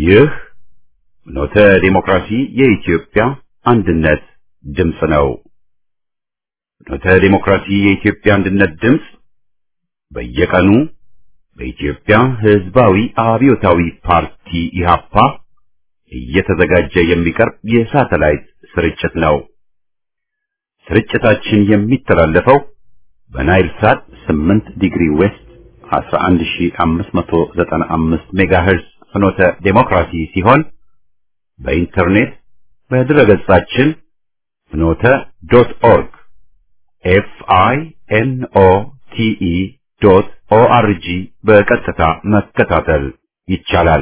ይህ ኖተ ዲሞክራሲ የኢትዮጵያ አንድነት ድምፅ ነው። ኖተ ዲሞክራሲ የኢትዮጵያ አንድነት ድምፅ በየቀኑ በኢትዮጵያ ሕዝባዊ አብዮታዊ ፓርቲ ኢህአፓ እየተዘጋጀ የሚቀርብ የሳተላይት ስርጭት ነው። ስርጭታችን የሚተላለፈው በናይል ሳት 8 ዲግሪ ዌስት 11595 ሜጋሄርዝ ፍኖተ ዴሞክራሲ ሲሆን በኢንተርኔት በድረገጻችን ፍኖተ ዶት ኦርግ ኤፍ አይ ኤን ኦ ቲ ኢ ዶት ኦ አር ጂ በቀጥታ መከታተል ይቻላል።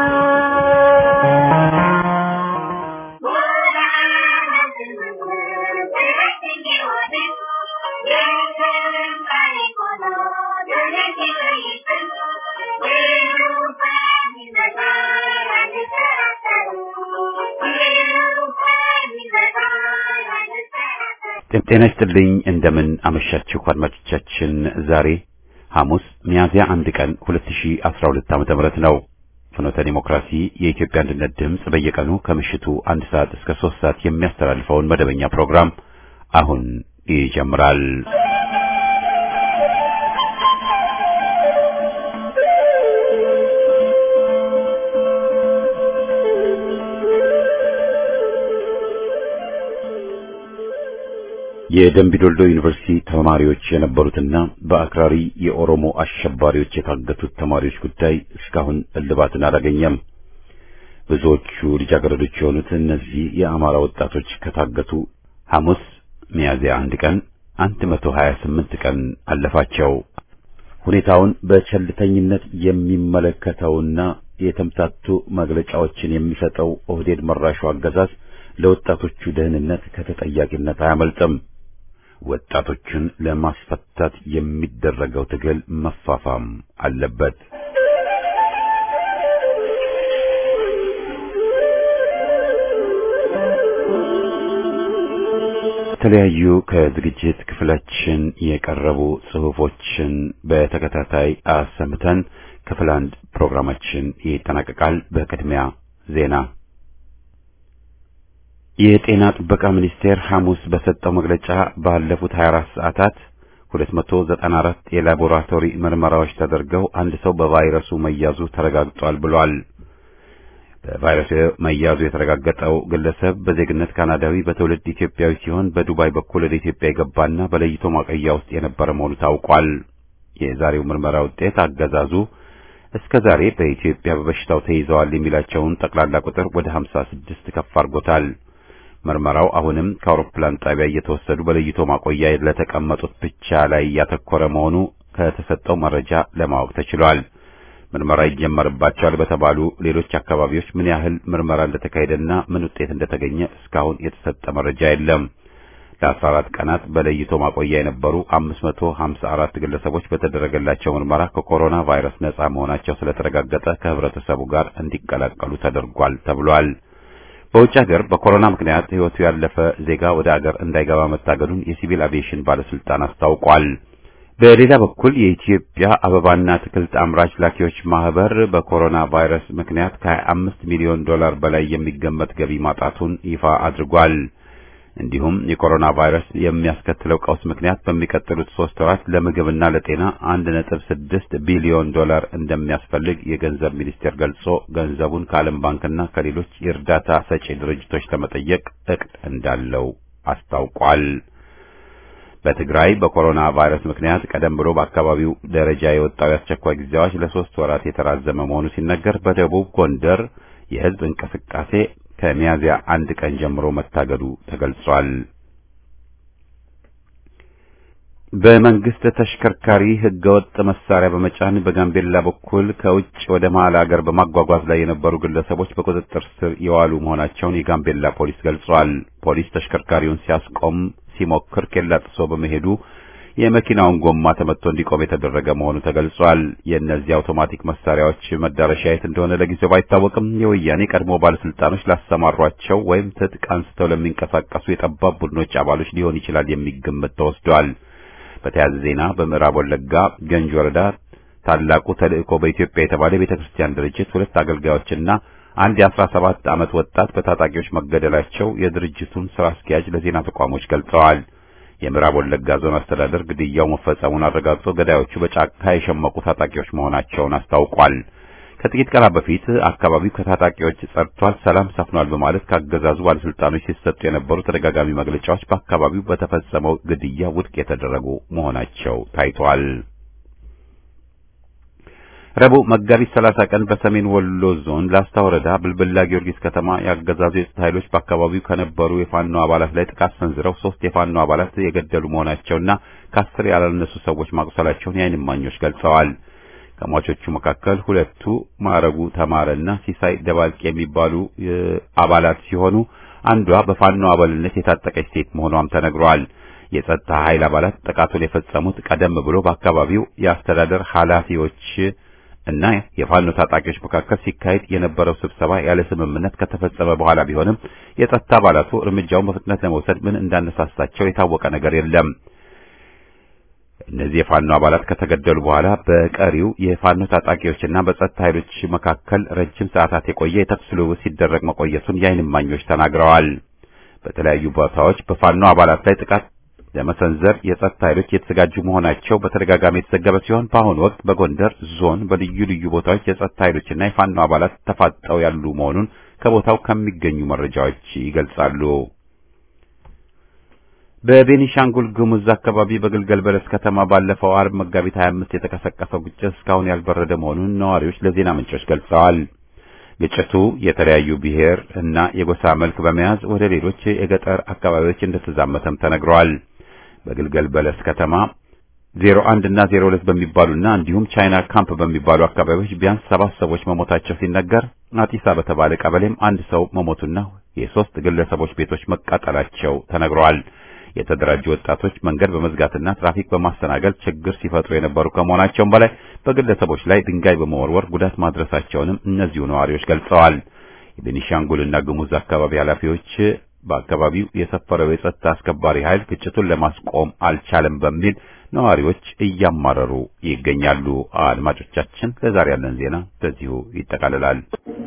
ጤና ይስጥልኝ። እንደምን አመሻችሁ አድማጮቻችን። ዛሬ ሐሙስ ሚያዝያ አንድ ቀን 2012 ዓመተ ምህረት ነው። ፍኖተ ዲሞክራሲ የኢትዮጵያ አንድነት ድምፅ በየቀኑ ከምሽቱ አንድ ሰዓት እስከ ሶስት ሰዓት የሚያስተላልፈውን መደበኛ ፕሮግራም አሁን ይጀምራል። የደምቢዶልዶ ዩኒቨርሲቲ ተማሪዎች የነበሩትና በአክራሪ የኦሮሞ አሸባሪዎች የታገቱት ተማሪዎች ጉዳይ እስካሁን እልባትን አላገኘም። ብዙዎቹ ልጃገረዶች የሆኑት እነዚህ የአማራ ወጣቶች ከታገቱ ሐሙስ ሚያዝያ አንድ ቀን 128 ቀን አለፋቸው። ሁኔታውን በቸልተኝነት የሚመለከተውና የተምታቱ መግለጫዎችን የሚሰጠው ኦህዴድ መራሹ አገዛዝ ለወጣቶቹ ደህንነት ከተጠያቂነት አያመልጥም። ወጣቶቹን ለማስፈታት የሚደረገው ትግል መፋፋም አለበት። የተለያዩ ከዝግጅት ክፍላችን የቀረቡ ጽሑፎችን በተከታታይ አሰምተን ክፍል አንድ ፕሮግራማችን ይጠናቀቃል። በቅድሚያ ዜና የጤና ጥበቃ ሚኒስቴር ሐሙስ በሰጠው መግለጫ ባለፉት 24 ሰዓታት 294 የላቦራቶሪ ምርመራዎች ተደርገው አንድ ሰው በቫይረሱ መያዙ ተረጋግጧል ብሏል። በቫይረሱ መያዙ የተረጋገጠው ግለሰብ በዜግነት ካናዳዊ በትውልድ ኢትዮጵያዊ ሲሆን በዱባይ በኩል ወደ ኢትዮጵያ የገባና በለይቶ ማቆያ ውስጥ የነበረ መሆኑ ታውቋል። የዛሬው ምርመራ ውጤት አገዛዙ እስከ ዛሬ በኢትዮጵያ በበሽታው ተይዘዋል የሚላቸውን ጠቅላላ ቁጥር ወደ 56 ከፍ አድርጎታል። ምርመራው አሁንም ከአውሮፕላን ጣቢያ እየተወሰዱ በለይቶ ማቆያ ለተቀመጡት ብቻ ላይ ያተኮረ መሆኑ ከተሰጠው መረጃ ለማወቅ ተችሏል። ምርመራ ይጀመርባቸዋል በተባሉ ሌሎች አካባቢዎች ምን ያህል ምርመራ እንደተካሄደና ምን ውጤት እንደተገኘ እስካሁን የተሰጠ መረጃ የለም። ለ14 ቀናት በለይቶ ማቆያ የነበሩ 554 ግለሰቦች በተደረገላቸው ምርመራ ከኮሮና ቫይረስ ነጻ መሆናቸው ስለተረጋገጠ ከህብረተሰቡ ጋር እንዲቀላቀሉ ተደርጓል ተብሏል። በውጭ ሀገር በኮሮና ምክንያት ህይወቱ ያለፈ ዜጋ ወደ ሀገር እንዳይገባ መታገዱን የሲቪል አቪዬሽን ባለስልጣን አስታውቋል። በሌላ በኩል የኢትዮጵያ አበባና አትክልት አምራች ላኪዎች ማህበር በኮሮና ቫይረስ ምክንያት ከ25 ሚሊዮን ዶላር በላይ የሚገመት ገቢ ማጣቱን ይፋ አድርጓል። እንዲሁም የኮሮና ቫይረስ የሚያስከትለው ቀውስ ምክንያት በሚቀጥሉት ሶስት ወራት ለምግብና ለጤና አንድ ነጥብ ስድስት ቢሊዮን ዶላር እንደሚያስፈልግ የገንዘብ ሚኒስቴር ገልጾ ገንዘቡን ከዓለም ባንክና ከሌሎች የእርዳታ ሰጪ ድርጅቶች ለመጠየቅ እቅድ እንዳለው አስታውቋል። በትግራይ በኮሮና ቫይረስ ምክንያት ቀደም ብሎ በአካባቢው ደረጃ የወጣው የአስቸኳይ ጊዜ አዋጅ ለሶስት ወራት የተራዘመ መሆኑ ሲነገር በደቡብ ጎንደር የህዝብ እንቅስቃሴ ከሚያዝያ አንድ ቀን ጀምሮ መታገዱ ተገልጿል። በመንግስት ተሽከርካሪ ህገወጥ መሳሪያ በመጫን በጋምቤላ በኩል ከውጭ ወደ መሀል ሀገር በማጓጓዝ ላይ የነበሩ ግለሰቦች በቁጥጥር ስር የዋሉ መሆናቸውን የጋምቤላ ፖሊስ ገልጿል። ፖሊስ ተሽከርካሪውን ሲያስቆም ሲሞክር ኬላ ጥሶ በመሄዱ የመኪናውን ጎማ ተመትቶ እንዲቆም የተደረገ መሆኑ ተገልጿል። የእነዚህ አውቶማቲክ መሳሪያዎች መዳረሻ የት እንደሆነ ለጊዜው ባይታወቅም የወያኔ ቀድሞ ባለስልጣኖች ላሰማሯቸው ወይም ትጥቅ አንስተው ለሚንቀሳቀሱ የጠባብ ቡድኖች አባሎች ሊሆን ይችላል የሚል ግምት ተወስዷል። በተያያዘ ዜና በምዕራብ ወለጋ ገንጅ ወረዳ ታላቁ ተልእኮ በኢትዮጵያ የተባለ የቤተ ክርስቲያን ድርጅት ሁለት አገልጋዮችና አንድ የአስራ ሰባት ዓመት ወጣት በታጣቂዎች መገደላቸው የድርጅቱን ስራ አስኪያጅ ለዜና ተቋሞች ገልጸዋል። የምዕራብ ወለጋ ዞን አስተዳደር ግድያው መፈጸሙን አረጋግጦ ገዳዮቹ በጫካ የሸመቁ ታጣቂዎች መሆናቸውን አስታውቋል። ከጥቂት ቀናት በፊት አካባቢው ከታጣቂዎች ጸድቷል፣ ሰላም ሰፍኗል በማለት ካገዛዙ ባለስልጣኖች ሲሰጡ የነበሩ ተደጋጋሚ መግለጫዎች በአካባቢው በተፈጸመው ግድያ ውድቅ የተደረጉ መሆናቸው ታይቷል። ረቡዕ መጋቢት 30 ቀን በሰሜን ወሎ ዞን ላስታ ወረዳ ብልብላ ጊዮርጊስ ከተማ ያገዛዙ የጸጥታ ኃይሎች በአካባቢው ከነበሩ የፋኖ አባላት ላይ ጥቃት ሰንዝረው ሶስት የፋኖ አባላት የገደሉ መሆናቸውና ከአስር ያላነሱ ሰዎች ማቁሰላቸውን የዓይን እማኞች ገልጸዋል። ከሟቾቹ መካከል ሁለቱ ማረጉ ተማረና ሲሳይ ደባልቅ የሚባሉ አባላት ሲሆኑ አንዷ በፋኖ አባልነት የታጠቀች ሴት መሆኗም ተነግሯል። የጸጥታ ኃይል አባላት ጥቃቱን የፈጸሙት ቀደም ብሎ በአካባቢው የአስተዳደር ኃላፊዎች እና የፋኖ ታጣቂዎች መካከል ሲካሄድ የነበረው ስብሰባ ያለ ስምምነት ከተፈጸመ በኋላ ቢሆንም የጸጥታ አባላቱ እርምጃውን በፍጥነት ለመውሰድ ምን እንዳነሳሳቸው የታወቀ ነገር የለም። እነዚህ የፋኖ አባላት ከተገደሉ በኋላ በቀሪው የፋኖ ታጣቂዎችና በጸጥታ ኃይሎች መካከል ረጅም ሰዓታት የቆየ የተኩስ ልውውጥ ሲደረግ መቆየቱን የዓይን እማኞች ተናግረዋል። በተለያዩ ቦታዎች በፋኖ አባላት ላይ ጥቃት ለመሰንዘር የጸጥታ ኃይሎች የተዘጋጁ መሆናቸው በተደጋጋሚ የተዘገበ ሲሆን በአሁኑ ወቅት በጎንደር ዞን በልዩ ልዩ ቦታዎች የጸጥታ ኃይሎችና የፋኖ አባላት ተፋጠው ያሉ መሆኑን ከቦታው ከሚገኙ መረጃዎች ይገልጻሉ። በቤኒሻንጉል ጉሙዝ አካባቢ በግልገል በለስ ከተማ ባለፈው አርብ መጋቢት 25 የተቀሰቀሰው ግጭት እስካሁን ያልበረደ መሆኑን ነዋሪዎች ለዜና ምንጮች ገልጸዋል። ግጭቱ የተለያዩ ብሔር እና የጎሳ መልክ በመያዝ ወደ ሌሎች የገጠር አካባቢዎች እንደተዛመተም ተነግሯል። በግልገል በለስ ከተማ 01 እና 02 በሚባሉና እንዲሁም ቻይና ካምፕ በሚባሉ አካባቢዎች ቢያንስ ሰባት ሰዎች መሞታቸው ሲነገር አጢሳ በተባለ ቀበሌም አንድ ሰው መሞቱና የሶስት ግለሰቦች ቤቶች መቃጠላቸው ተነግረዋል። የተደራጁ ወጣቶች መንገድ በመዝጋትና ትራፊክ በማስተናገድ ችግር ሲፈጥሩ የነበሩ ከመሆናቸውም በላይ በግለሰቦች ላይ ድንጋይ በመወርወር ጉዳት ማድረሳቸውንም እነዚሁ ነዋሪዎች ገልጸዋል። የቤኒሻንጉልና ጉሙዝ አካባቢ ኃላፊዎች በአካባቢው የሰፈረው የጸጥታ አስከባሪ ኃይል ግጭቱን ለማስቆም አልቻለም በሚል ነዋሪዎች እያማረሩ ይገኛሉ። አድማጮቻችን፣ ለዛሬ ያለን ዜና በዚሁ ይጠቃልላል።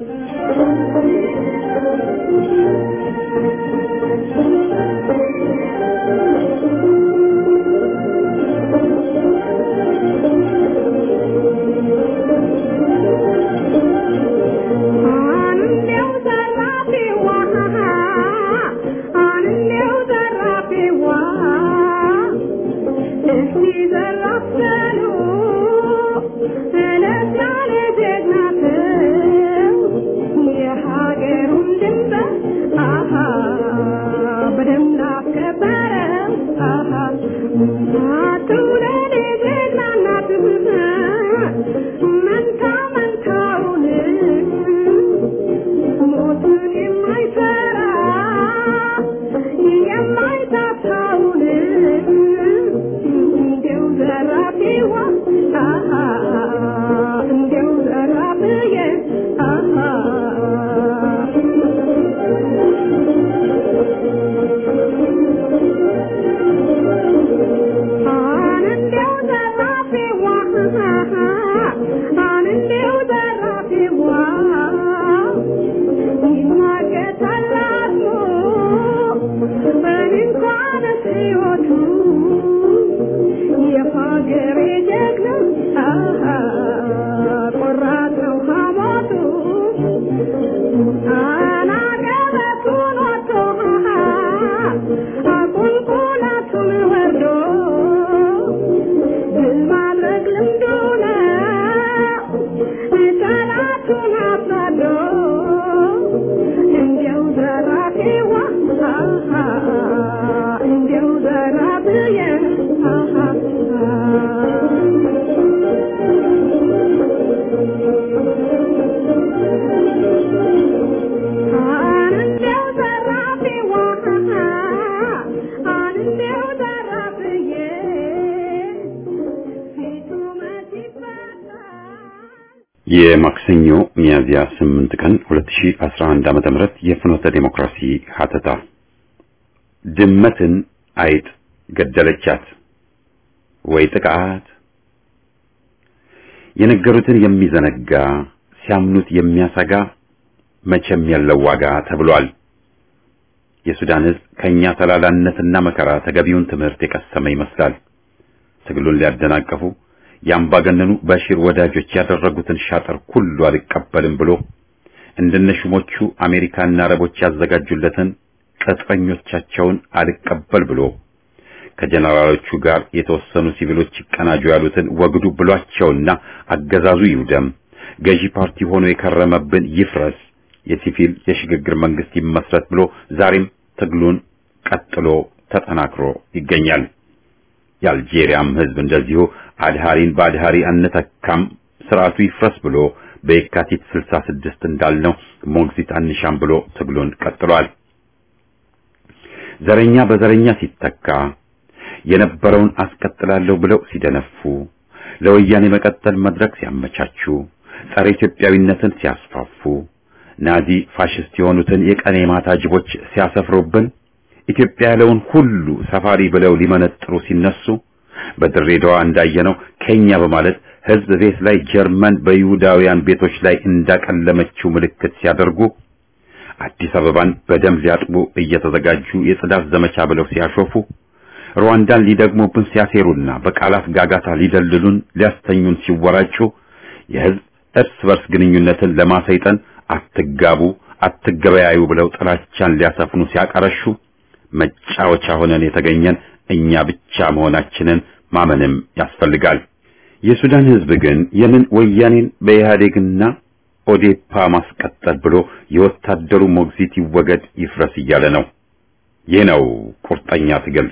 የማክሰኞ ሚያዝያ 8 ቀን 2011 ዓመተ ምህረት የፍኖተ ዴሞክራሲ ሀተታ ድመትን አይጥ ገደለቻት ወይ ጥቃት የነገሩትን የሚዘነጋ ሲያምኑት የሚያሰጋ መቼም የለው ዋጋ ተብሏል። የሱዳን ሕዝብ ከኛ ተላላነትና መከራ ተገቢውን ትምህርት የቀሰመ ይመስላል። ትግሉን ሊያደናቀፉ የአምባገነኑ በሺር ወዳጆች ያደረጉትን ሻጥር ሁሉ አልቀበልም ብሎ እንደነሹሞቹ አሜሪካና አረቦች ያዘጋጁለትን ቅጥረኞቻቸውን አልቀበል ብሎ ከጀነራሎቹ ጋር የተወሰኑ ሲቪሎች ይቀናጁ ያሉትን ወግዱ ብሏቸውና አገዛዙ ይውደም፣ ገዢ ፓርቲ ሆኖ የከረመብን ይፍረስ፣ የሲቪል የሽግግር መንግስት ይመስረት ብሎ ዛሬም ትግሉን ቀጥሎ ተጠናክሮ ይገኛል። የአልጄሪያም ህዝብ እንደዚሁ አድሃሪን በአድሃሪ አንተካም ስርዓቱ ይፍረስ ብሎ በየካቲት 66 እንዳልነው ሞግዚት አንሻም ብሎ ትግሉን ቀጥሏል። ዘረኛ በዘረኛ ሲተካ የነበረውን አስቀጥላለሁ ብለው ሲደነፉ፣ ለወያኔ መቀጠል መድረክ ሲያመቻቹ፣ ጸረ ኢትዮጵያዊነትን ሲያስፋፉ፣ ናዚ ፋሽስት የሆኑትን የቀን የማታ ጅቦች ሲያሰፍሩብን፣ ኢትዮጵያ ያለውን ሁሉ ሰፋሪ ብለው ሊመነጥሩ ሲነሱ፣ በድሬዳዋ እንዳየነው ኬኛ በማለት ህዝብ ቤት ላይ ጀርመን በይሁዳውያን ቤቶች ላይ እንዳቀለመችው ምልክት ሲያደርጉ አዲስ አበባን በደም ሊያጥቡ እየተዘጋጁ የጽዳት ዘመቻ ብለው ሲያሾፉ ሩዋንዳን ሊደግሙብን ሲያሴሩና በቃላት ጋጋታ ሊደልሉን ሊያስተኙን ሲወራጩ የህዝብ እርስ በርስ ግንኙነትን ለማሰይጠን አትጋቡ፣ አትገበያዩ ብለው ጥላቻን ሊያሰፍኑ ሲያቀረሹ መጫወቻ ሆነን የተገኘን እኛ ብቻ መሆናችንን ማመንም ያስፈልጋል። የሱዳን ህዝብ ግን የምን ወያኔን በኢህአዴግና ኦዴፓ ማስቀጠል ብሎ የወታደሩ ሞግዚት ይወገድ ይፍረስ እያለ ነው። ይህ ነው ቁርጠኛ ትግል።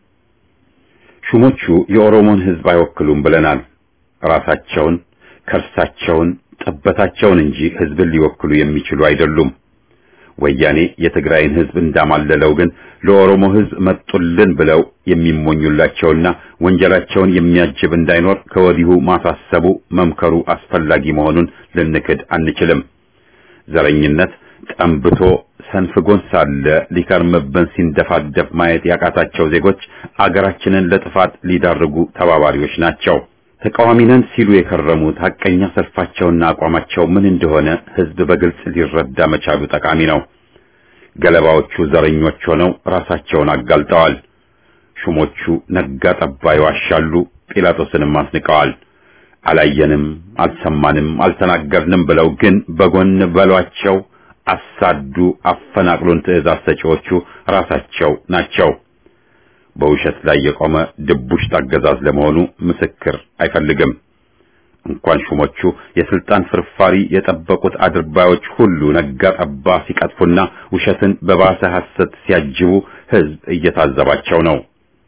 ሹሞቹ የኦሮሞን ህዝብ አይወክሉም ብለናል። ራሳቸውን፣ ከርሳቸውን፣ ጠበታቸውን እንጂ ህዝብን ሊወክሉ የሚችሉ አይደሉም። ወያኔ የትግራይን ህዝብ እንዳማለለው ግን ለኦሮሞ ህዝብ መጡልን ብለው የሚሞኙላቸውና ወንጀላቸውን የሚያጅብ እንዳይኖር ከወዲሁ ማሳሰቡ መምከሩ አስፈላጊ መሆኑን ልንክድ አንችልም። ዘረኝነት ጠንብቶ ሰንፍጎን ሳለ ሊከርምብን ሲንደፋደፍ ማየት ያቃታቸው ዜጎች አገራችንን ለጥፋት ሊዳርጉ ተባባሪዎች ናቸው። ተቃዋሚ ነን ሲሉ የከረሙት ሐቀኛ ሰልፋቸውና አቋማቸው ምን እንደሆነ ህዝብ በግልጽ ሊረዳ መቻሉ ጠቃሚ ነው። ገለባዎቹ ዘረኞች ሆነው ራሳቸውን አጋልጠዋል። ሹሞቹ ነጋ ጠባ ይዋሻሉ፣ ጲላጦስንም አስንቀዋል። አላየንም፣ አልሰማንም፣ አልተናገርንም ብለው ግን በጎን በሏቸው፣ አሳዱ፣ አፈናቅሉን ትዕዛዝ ሰጪዎቹ ራሳቸው ናቸው። በውሸት ላይ የቆመ ድቡሽት አገዛዝ ለመሆኑ ምስክር አይፈልግም። እንኳን ሹሞቹ የስልጣን ፍርፋሪ የጠበቁት አድርባዮች ሁሉ ነጋ ጠባ ሲቀጥፉና ውሸትን በባሰ ሐሰት ሲያጅቡ ህዝብ እየታዘባቸው ነው።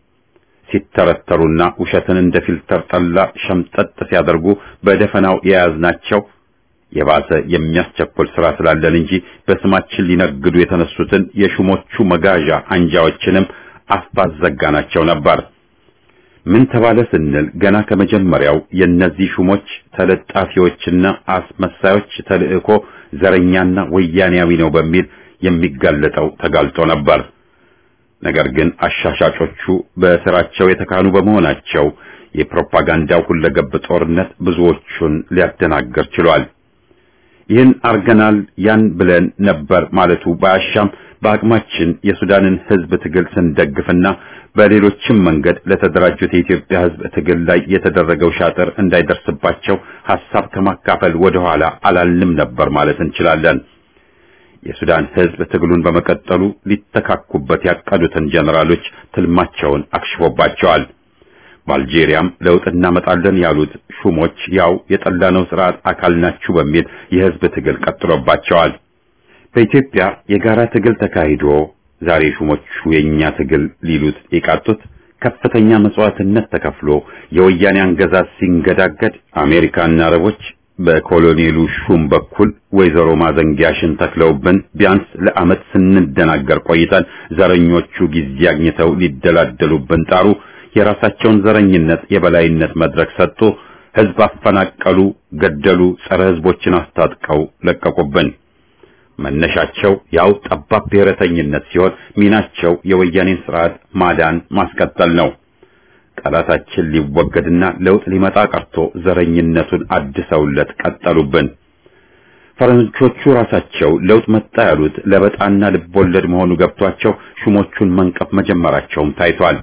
ሲተረተሩና ውሸትን እንደ ፊልተር ጠላ ሸምጠጥ ሲያደርጉ በደፈናው የያዝናቸው የባሰ የሚያስቸኩል ስራ ስላለን እንጂ በስማችን ሊነግዱ የተነሱትን የሹሞቹ መጋዣ አንጃዎችንም አፍ ባዘጋናቸው ነበር። ምን ተባለ ስንል ገና ከመጀመሪያው የእነዚህ ሹሞች ተለጣፊዎችና አስመሳዮች ተልእኮ ዘረኛና ወያኔያዊ ነው በሚል የሚጋለጠው ተጋልጦ ነበር። ነገር ግን አሻሻጮቹ በስራቸው የተካኑ በመሆናቸው የፕሮፓጋንዳው ሁለገብ ጦርነት ብዙዎቹን ሊያደናገር ችሏል። ይህን አርገናል ያን ብለን ነበር ማለቱ ባያሻም በአቅማችን የሱዳንን ህዝብ ትግል ስንደግፍና በሌሎችም መንገድ ለተደራጁት የኢትዮጵያ ህዝብ ትግል ላይ የተደረገው ሻጥር እንዳይደርስባቸው ሐሳብ ከማካፈል ወደ ኋላ አላልንም ነበር ማለት እንችላለን። የሱዳን ህዝብ ትግሉን በመቀጠሉ ሊተካኩበት ያቀዱትን ጀነራሎች ትልማቸውን አክሽፎባቸዋል። በአልጄሪያም ለውጥ እናመጣለን ያሉት ሹሞች ያው የጠላነው ስርዓት አካል ናችሁ በሚል የህዝብ ትግል ቀጥሎባቸዋል። በኢትዮጵያ የጋራ ትግል ተካሂዶ ዛሬ ሹሞቹ የኛ ትግል ሊሉት የቃጡት ከፍተኛ መስዋዕትነት ተከፍሎ የወያኔ አገዛዝ ሲንገዳገድ አሜሪካና አረቦች በኮሎኔሉ ሹም በኩል ወይዘሮ ማዘንጊያሽን ተክለውብን ቢያንስ ለዓመት ስንደናገር ቆይተን ዘረኞቹ ጊዜ አግኝተው ሊደላደሉብን ጣሩ። የራሳቸውን ዘረኝነት የበላይነት መድረክ ሰጡ። ህዝብ አፈናቀሉ፣ ገደሉ፣ ጸረ ህዝቦችን አስታጥቀው ለቀቁብን። መነሻቸው ያው ጠባብ ብሔረተኝነት ሲሆን ሚናቸው የወያኔን ስርዓት ማዳን ማስቀጠል ነው። ጠላታችን ሊወገድና ለውጥ ሊመጣ ቀርቶ ዘረኝነቱን አድሰውለት ቀጠሉብን። ፈረንጆቹ ራሳቸው ለውጥ መጣ ያሉት ለበጣና ልቦለድ መሆኑ ገብቷቸው ሹሞቹን መንቀፍ መጀመራቸውም ታይቷል።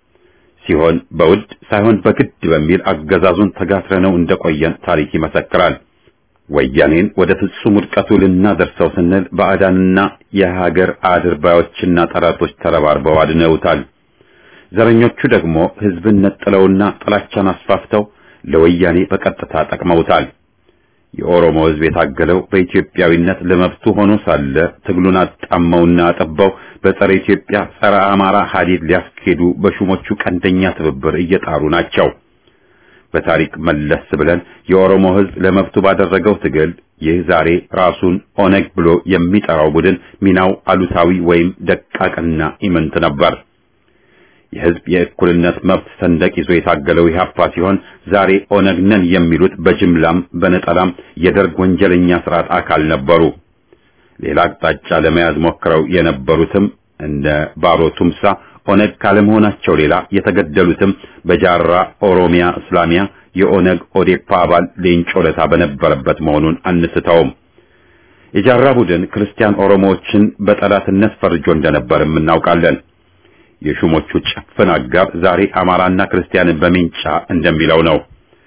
ሲሆን በውድ ሳይሆን በግድ በሚል አገዛዙን ተጋትረነው እንደቆየን ታሪክ ይመሰክራል። ወያኔን ወደ ፍጹም ውድቀቱ ልናደርሰው ስንል ባዕዳንና የሀገር አድርባዮችና ጠላቶች ተረባርበው አድነውታል። ዘረኞቹ ደግሞ ሕዝብን ነጥለውና ጥላቻን አስፋፍተው ለወያኔ በቀጥታ ጠቅመውታል። የኦሮሞ ሕዝብ የታገለው በኢትዮጵያዊነት ለመብቱ ሆኖ ሳለ ትግሉን አጣመውና አጠባው በጸረ ኢትዮጵያ ጸረ አማራ ሀዲድ ሊያስኬዱ በሹሞቹ ቀንደኛ ትብብር እየጣሩ ናቸው። በታሪክ መለስ ብለን የኦሮሞ ሕዝብ ለመብቱ ባደረገው ትግል ይህ ዛሬ ራሱን ኦነግ ብሎ የሚጠራው ቡድን ሚናው አሉታዊ ወይም ደቃቅና ኢምንት ነበር። የሕዝብ የእኩልነት መብት ሰንደቅ ይዞ የታገለው ኢህአፓ ሲሆን ዛሬ ኦነግ ነን የሚሉት በጅምላም በነጠላም የደርግ ወንጀለኛ ስርዓት አካል ነበሩ። ሌላ አቅጣጫ ለመያዝ ሞክረው የነበሩትም እንደ ባሮ ቱምሳ ኦነግ ካለመሆናቸው ሌላ የተገደሉትም በጃራ ኦሮሚያ እስላሚያ የኦነግ ኦዴፓ አባል ሌንጮ ለታ በነበረበት መሆኑን አንስተውም። የጃራ ቡድን ክርስቲያን ኦሮሞዎችን በጠላትነት ፈርጆ እንደነበርም እናውቃለን። የሹሞቹ ጭፍን አጋር ዛሬ አማራና ክርስቲያንን በሜንጫ እንደሚለው ነው።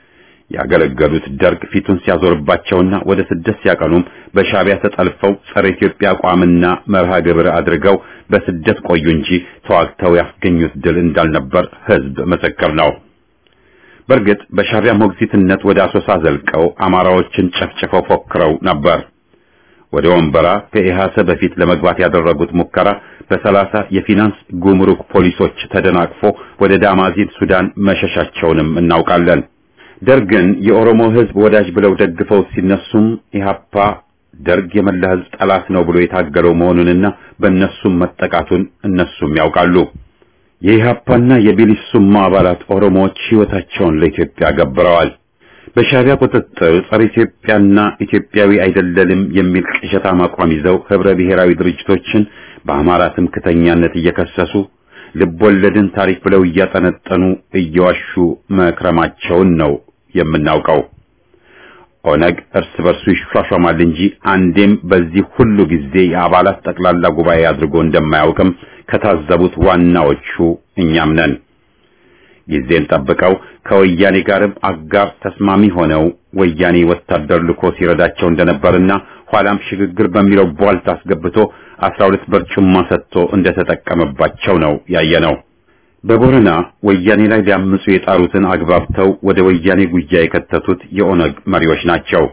ያገለገሉት ደርግ ፊቱን ሲያዞርባቸውና ወደ ስደት ሲያቀኑም በሻቢያ ተጠልፈው ጸረ ኢትዮጵያ አቋምና መርሃ ግብር አድርገው በስደት ቆዩ እንጂ ተዋግተው ያስገኙት ድል እንዳልነበር ሕዝብ ምስክር ነው። በእርግጥ በሻቢያ ሞግዚትነት ወደ አሶሳ ዘልቀው አማራዎችን ጨፍጭፈው ፎክረው ነበር። ወደ ወንበራ ከኢሃሰ በፊት ለመግባት ያደረጉት ሙከራ በሰላሳ የፊናንስ ጉምሩክ ፖሊሶች ተደናቅፎ ወደ ዳማዚን ሱዳን መሸሻቸውንም እናውቃለን። ደርግን የኦሮሞ ሕዝብ ወዳጅ ብለው ደግፈው ሲነሱም ኢህአፓ ደርግ የመላ ሕዝብ ጠላት ነው ብሎ የታገለው መሆኑንና በእነሱም መጠቃቱን እነሱም ያውቃሉ። የኢህአፓና የቢሊሱማ አባላት ኦሮሞዎች ሕይወታቸውን ለኢትዮጵያ ገብረዋል። በሻቢያ ቁጥጥር ጸረ ኢትዮጵያና ኢትዮጵያዊ አይደለንም የሚል ቅዠታም አቋም ይዘው ህብረ ብሔራዊ ድርጅቶችን በአማራ ትምክተኛነት እየከሰሱ ልቦለድን ታሪክ ብለው እያጠነጠኑ እየዋሹ መክረማቸውን ነው የምናውቀው። ኦነግ እርስ በርሱ ይሿሿማል እንጂ አንዴም በዚህ ሁሉ ጊዜ የአባላት ጠቅላላ ጉባኤ አድርጎ እንደማያውቅም ከታዘቡት ዋናዎቹ እኛም ነን። ጊዜን ጠብቀው ከወያኔ ጋርም አጋር ተስማሚ ሆነው ወያኔ ወታደር ልኮ ሲረዳቸው እንደነበርና ኋላም ሽግግር በሚለው ቧልት አስገብቶ አስራ ሁለት በርጩማ ሰጥቶ እንደተጠቀመባቸው ነው ያየነው። በቦረና ወያኔ ላይ ሊያምፁ የጣሩትን አግባብተው ወደ ወያኔ ጉያ የከተቱት የኦነግ መሪዎች ናቸው።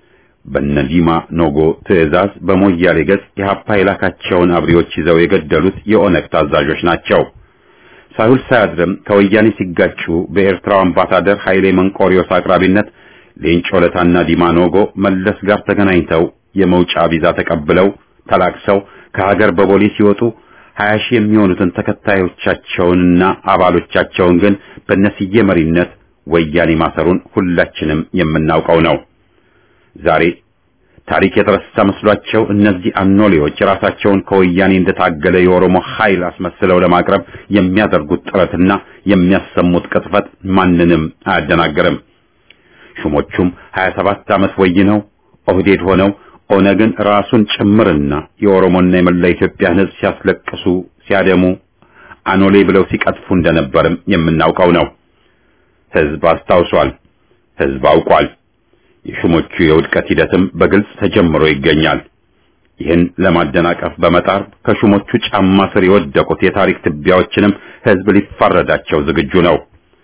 በነ ዲማ ኖጎ ትዕዛዝ በሞያሌ ገጽ የሀፓ የላካቸውን አብሪዎች ይዘው የገደሉት የኦነግ ታዛዦች ናቸው። ሳይውል ሳያድርም ከወያኔ ሲጋጩ በኤርትራው አምባሳደር ኃይሌ መንቆሪዮስ አቅራቢነት ሌንጮ ለታና ዲማ ኖጎ መለስ ጋር ተገናኝተው የመውጫ ቪዛ ተቀብለው ተላክሰው ከሀገር በቦሌ ሲወጡ ሀያ ሺህ የሚሆኑትን ተከታዮቻቸውንና አባሎቻቸውን ግን በነስዬ መሪነት ወያኔ ማሰሩን ሁላችንም የምናውቀው ነው። ዛሬ ታሪክ የተረሳ መስሏቸው እነዚህ አኖሌዎች ራሳቸውን ከወያኔ እንደታገለ የኦሮሞ ኃይል አስመስለው ለማቅረብ የሚያደርጉት ጥረትና የሚያሰሙት ቅጥፈት ማንንም አያደናግርም። ሹሞቹም 27 ዓመት ወይነው ኦህዴድ ሆነው ኦነግን ራሱን ጭምርና የኦሮሞና የመላ ኢትዮጵያን ሕዝብ ሲያስለቅሱ ሲያደሙ አኖሌ ብለው ሲቀጥፉ እንደነበርም የምናውቀው ነው። ሕዝብ አስታውሷል። ሕዝብ አውቋል። የሹሞቹ የውድቀት ሂደትም በግልጽ ተጀምሮ ይገኛል። ይህን ለማደናቀፍ በመጣር ከሹሞቹ ጫማ ስር የወደቁት የታሪክ ትቢያዎችንም ሕዝብ ሊፋረዳቸው ዝግጁ ነው።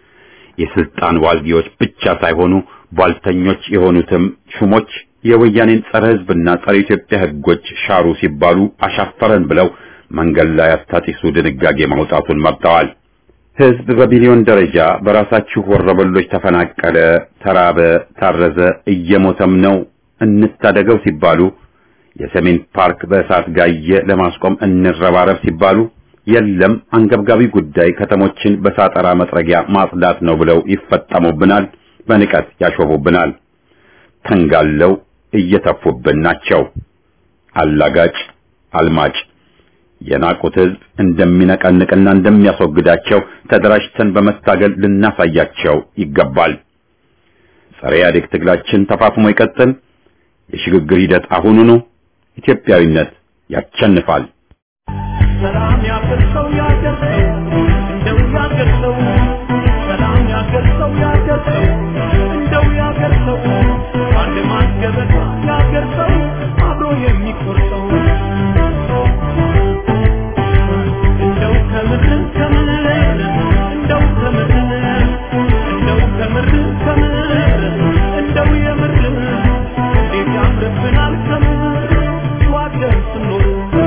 የስልጣን ዋልጊዎች ብቻ ሳይሆኑ ቧልተኞች የሆኑትም ሹሞች የወያኔን ጸረ ሕዝብና ጸረ ኢትዮጵያ ሕጎች ሻሩ ሲባሉ አሻፈረን ብለው መንገድ ላይ አስታጢሱ ድንጋጌ ማውጣቱን መርጠዋል። ሕዝብ በሚሊዮን ደረጃ በራሳችሁ ወረበሎች ተፈናቀለ፣ ተራበ፣ ታረዘ፣ እየሞተም ነው እንታደገው ሲባሉ የሰሜን ፓርክ በእሳት ጋየ ለማስቆም እንረባረብ ሲባሉ የለም አንገብጋቢ ጉዳይ ከተሞችን በሳጠራ መጥረጊያ ማጽዳት ነው ብለው ይፈጠሙብናል፣ በንቀት ያሾፉብናል። ተንጋለው እየተፉብን ናቸው። አላጋጭ አልማጭ የናቁት ሕዝብ እንደሚነቀንቅና እንደሚያስወግዳቸው ተደራጅተን በመታገል ልናሳያቸው ይገባል። ጸረ ኢህአዴግ ትግላችን ተፋፍሞ ይቀጥል። የሽግግር ሂደት አሁኑኑ። ኢትዮጵያዊነት ያሸንፋል። ሰላም ያገርሰው ያገርሰው እንደው ያገርሰው ሰላም ያገርሰው ያገርሰው እንደው ያገርሰው አንድ ማስገበታ ያገርሰው አብሮ የሚቆርሰው እንደው ከምር ከምር እንደው ከምር እንደው ከምር ከምር እንደው የምር እንዴት ያምርብናል ከምር ዋገር ስኖር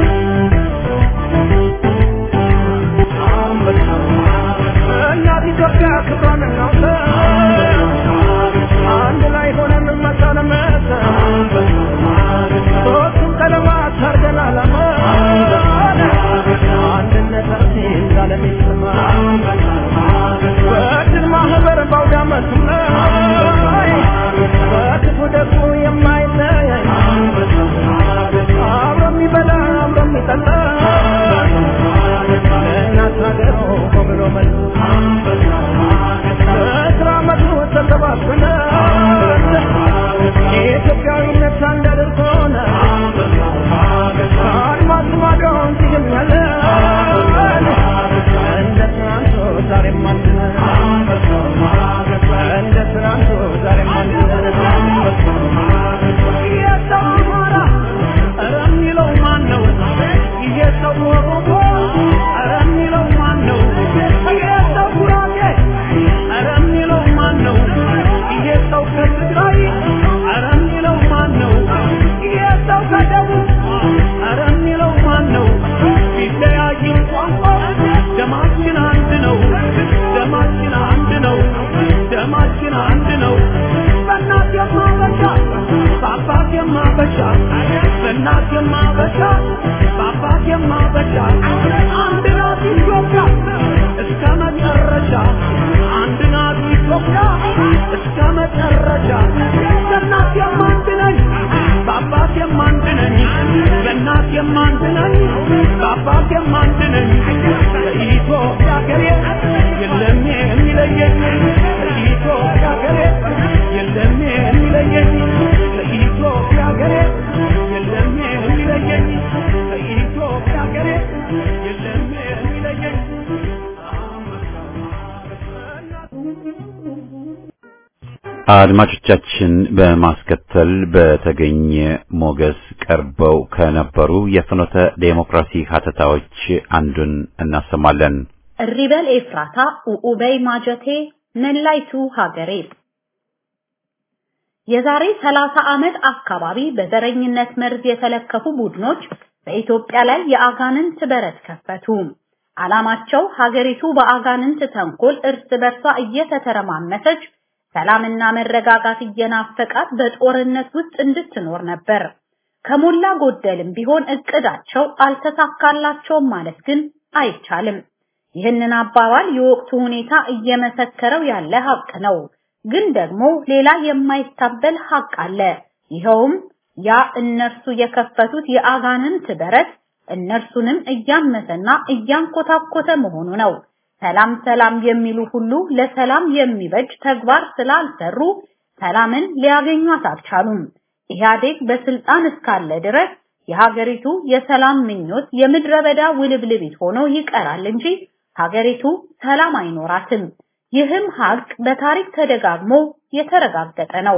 እናት ኢትዮጵያ ክብሯን እናውጣ አንድ ላይ ሆነን መሰለመት ሶስቱም ቀለማት አርገን አላማ አንድነታችን ዛለም ይሰማ በድል ማህበር ባውደ ዓመቱም ላይ በክፉ ደጉ የማይለይ አብሮ የሚበላ አብሮ የሚጠጣ ለእናት ሀገሩ ብሎ መልስ በስራ መድሮ ተሰባስበን የኢትዮጵያዊነት አንድ አድርጎን አድማስ ማዶ እንዲህም ያለ እንደ ትናንቱ ዛሬም አንድ ነን እንደ ትናንቱ ዛሬም አንድ ነን የሰው አማራ ኧረ የሚለው ማን ነው? ይሄ ሰው ኦሮሞ ኧረ የሚለው ማን ነው? ይሄ ሰው ጉራጌ ኧረ የሚለው ማን ነው? ይሄ ሰው ከትግራይ ኧረ የሚለው ማን ነው? ይሄ ሰው ከደቡብ ኧረ የሚለው ማን ነው? ቢለያይም ቋንቋ ደማችን አንድ ነው። ደማችን አንድ ነው። ደማችን አንድ ነው። በእናት የማበሻ በአባት የማበሻ በእናት የማበሻ በአባት የማበሻ አንድ ናት ኢትዮጵያ እስከ መጨረሻ አንድ ናት ኢትዮጵያ እስከ መጨረሻ በእናት የማንድ ነኝ በአባት የማንድ ነኝ በእናት የማንድ ነኝ በአባት የማንድ ነኝ ኢትዮጵያ ሀገሬ የለም የሚለየኝ ኢትዮጵያ ሀገሬ የለም የሚለየኝ ኢትዮጵያ ሀገሬ የለም የሚለየኝ ኢትዮጵያ ሀገሬ የለም የሚለየኝ አድማጮቻችን በማስከተል በተገኘ ሞገስ ቀርበው ከነበሩ የፍኖተ ዴሞክራሲ ሀተታዎች አንዱን እናሰማለን። እሪበል ኤፍራታ ኡኡበይ ማጀቴ መላይቱ ሀገሬ የዛሬ 30 ዓመት አካባቢ በዘረኝነት መርዝ የተለከፉ ቡድኖች በኢትዮጵያ ላይ የአጋንንት በረት ከፈቱ። ዓላማቸው ሀገሪቱ በአጋንንት ተንኮል እርስ በርሷ እየተተረማመሰች ሰላምና መረጋጋት እየናፈቃት በጦርነት ውስጥ እንድትኖር ነበር። ከሞላ ጎደልም ቢሆን እቅዳቸው አልተሳካላቸውም ማለት ግን አይቻልም። ይህንን አባባል የወቅቱ ሁኔታ እየመሰከረው ያለ ሀቅ ነው። ግን ደግሞ ሌላ የማይታበል ሀቅ አለ። ይኸውም ያ እነርሱ የከፈቱት የአጋንንት በረት እነርሱንም እያመሰና እያንኮታኮተ መሆኑ ነው። ሰላም ሰላም የሚሉ ሁሉ ለሰላም የሚበጅ ተግባር ስላልሰሩ ሰላምን ሊያገኟት አልቻሉም። ኢህአዴግ በስልጣን እስካለ ድረስ የሀገሪቱ የሰላም ምኞት የምድረ በዳ ውልብልቢት ሆኖ ይቀራል እንጂ ሀገሪቱ ሰላም አይኖራትም። ይህም ሀቅ በታሪክ ተደጋግሞ የተረጋገጠ ነው።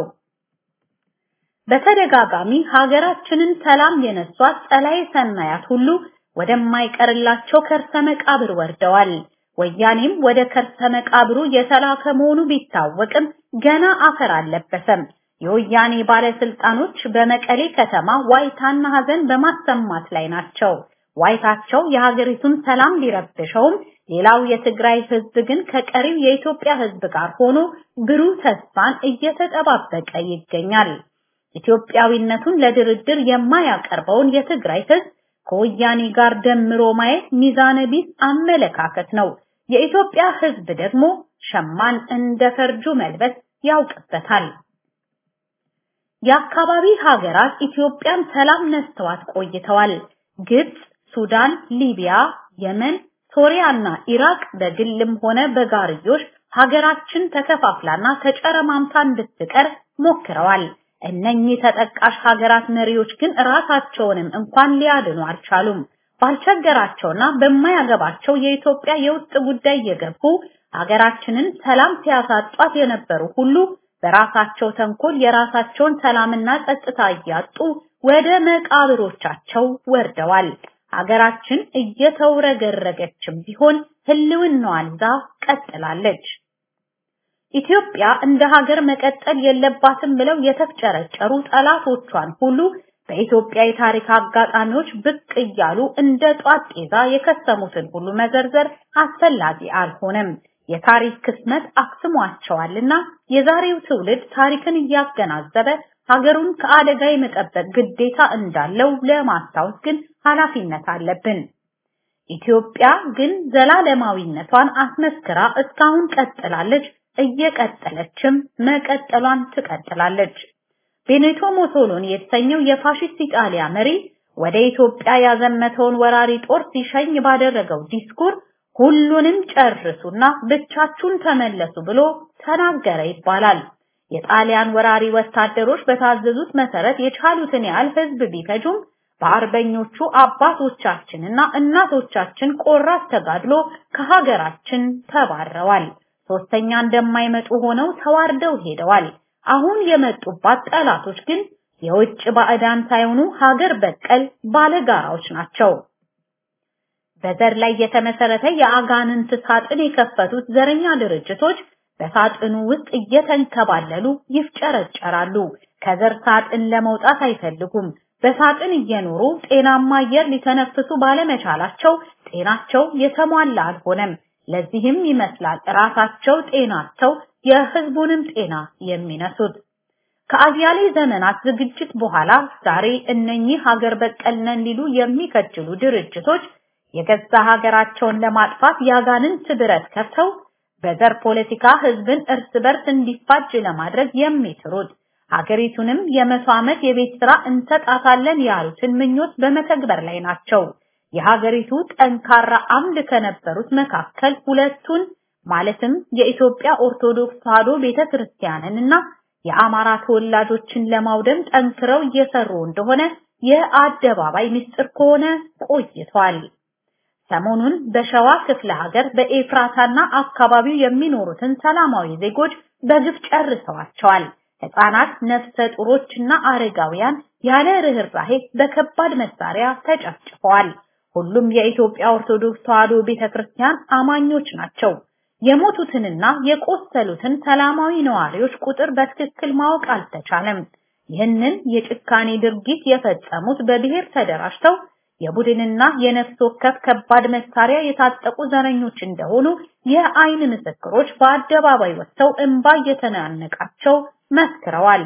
በተደጋጋሚ ሀገራችንን ሰላም የነሷት ጸላዬ ሰናያት ሁሉ ወደማይቀርላቸው ከርሰ መቃብር ወርደዋል። ወያኔም ወደ ከርሰ መቃብሩ የተላከ መሆኑ ቢታወቅም ገና አፈር አልለበሰም። የወያኔ ባለስልጣኖች በመቀሌ ከተማ ዋይታና ሀዘን በማሰማት ላይ ናቸው። ዋይታቸው የሀገሪቱን ሰላም ሊረብሸውም፣ ሌላው የትግራይ ህዝብ ግን ከቀሪው የኢትዮጵያ ህዝብ ጋር ሆኖ ብሩህ ተስፋን እየተጠባበቀ ይገኛል። ኢትዮጵያዊነቱን ለድርድር የማያቀርበውን የትግራይ ህዝብ ከወያኔ ጋር ደምሮ ማየት ሚዛነ ቢስ አመለካከት ነው። የኢትዮጵያ ህዝብ ደግሞ ሸማን እንደ ፈርጁ መልበስ ያውቅበታል። የአካባቢ ሀገራት ኢትዮጵያን ሰላም ነስተዋት ቆይተዋል። ግብጽ፣ ሱዳን፣ ሊቢያ፣ የመን፣ ሶሪያና ኢራቅ በግልም ሆነ በጋርዮሽ ሀገራችን ተከፋፍላና ተጨረማምታ እንድትቀር ሞክረዋል። እነኚህ ተጠቃሽ ሀገራት መሪዎች ግን ራሳቸውንም እንኳን ሊያድኑ አልቻሉም። ባልቸገራቸውና በማያገባቸው የኢትዮጵያ የውስጥ ጉዳይ የገቡ ሀገራችንን ሰላም ሲያሳጧት የነበሩ ሁሉ በራሳቸው ተንኮል የራሳቸውን ሰላምና ጸጥታ እያጡ ወደ መቃብሮቻቸው ወርደዋል። ሀገራችን እየተውረገረገችም ቢሆን ህልውናዋን ይዛ ቀጥላለች። ኢትዮጵያ እንደ ሀገር መቀጠል የለባትም ብለው የተፍጨረጨሩ ጠላቶቿን ሁሉ በኢትዮጵያ የታሪክ አጋጣሚዎች ብቅ እያሉ እንደ ጧት ጤዛ የከሰሙትን ሁሉ መዘርዘር አስፈላጊ አልሆነም። የታሪክ ክስመት አክስሟቸዋልና የዛሬው ትውልድ ታሪክን እያገናዘበ ሀገሩን ከአደጋ የመጠበቅ ግዴታ እንዳለው ለማስታወስ ግን ኃላፊነት አለብን። ኢትዮጵያ ግን ዘላለማዊነቷን አስመስክራ እስካሁን ቀጥላለች፣ እየቀጠለችም መቀጠሏን ትቀጥላለች። ቤኔቶ ሞሶሎኒ የተሰኘው የፋሺስት ኢጣሊያ መሪ ወደ ኢትዮጵያ ያዘመተውን ወራሪ ጦር ሲሸኝ ባደረገው ዲስኩር ሁሉንም ጨርሱና ብቻችሁን ተመለሱ ብሎ ተናገረ ይባላል። የጣሊያን ወራሪ ወታደሮች በታዘዙት መሰረት የቻሉትን ያህል ህዝብ ቢፈጁም በአርበኞቹ አባቶቻችንና እናቶቻችን ቆራጥ ተጋድሎ ከሀገራችን ተባረዋል። ሶስተኛ እንደማይመጡ ሆነው ተዋርደው ሄደዋል። አሁን የመጡባት ጠላቶች ግን የውጭ ባዕዳን ሳይሆኑ ሀገር በቀል ባለጋራዎች ናቸው። በዘር ላይ የተመሰረተ የአጋንንት ሳጥን የከፈቱት ዘረኛ ድርጅቶች በሳጥኑ ውስጥ እየተንከባለሉ ይፍጨረጨራሉ። ከዘር ሳጥን ለመውጣት አይፈልጉም። በሳጥን እየኖሩ ጤናማ አየር ሊተነፍሱ ባለመቻላቸው ጤናቸው የተሟላ አልሆነም። ለዚህም ይመስላል ራሳቸው ጤናቸው የህዝቡንም ጤና የሚነሱት። ከአያሌ ዘመናት ዝግጅት በኋላ ዛሬ እነኚህ ሀገር በቀል ነን ሊሉ የሚከጅሉ ድርጅቶች የገዛ ሀገራቸውን ለማጥፋት ያጋንንት ብረት ከፍተው በዘር ፖለቲካ ህዝብን እርስ በርስ እንዲፋጅ ለማድረግ የሚጥሩት ሀገሪቱንም የመቶ ዓመት የቤት ስራ እንሰጣታለን ያሉትን ምኞት በመተግበር ላይ ናቸው። የሀገሪቱ ጠንካራ አምድ ከነበሩት መካከል ሁለቱን ማለትም የኢትዮጵያ ኦርቶዶክስ ተዋሕዶ ቤተክርስቲያንን እና የአማራ ተወላጆችን ለማውደም ጠንክረው እየሰሩ እንደሆነ የአደባባይ ምስጢር ከሆነ ቆይቷል። ሰሞኑን በሸዋ ክፍለ ሀገር በኤፍራታና አካባቢው የሚኖሩትን ሰላማዊ ዜጎች በግፍ ጨርሰዋቸዋል። ህፃናት፣ ነፍሰ ጡሮችና አረጋውያን ያለ ርህራሄ በከባድ መሳሪያ ተጨፍጭፈዋል። ሁሉም የኢትዮጵያ ኦርቶዶክስ ተዋሕዶ ቤተክርስቲያን አማኞች ናቸው። የሞቱትንና የቆሰሉትን ሰላማዊ ነዋሪዎች ቁጥር በትክክል ማወቅ አልተቻለም። ይህንን የጭካኔ ድርጊት የፈጸሙት በብሔር ተደራጅተው የቡድንና የነፍስ ወከፍ ከባድ መሳሪያ የታጠቁ ዘረኞች እንደሆኑ የአይን ምስክሮች በአደባባይ ወጥተው እንባ እየተናነቃቸው መስክረዋል።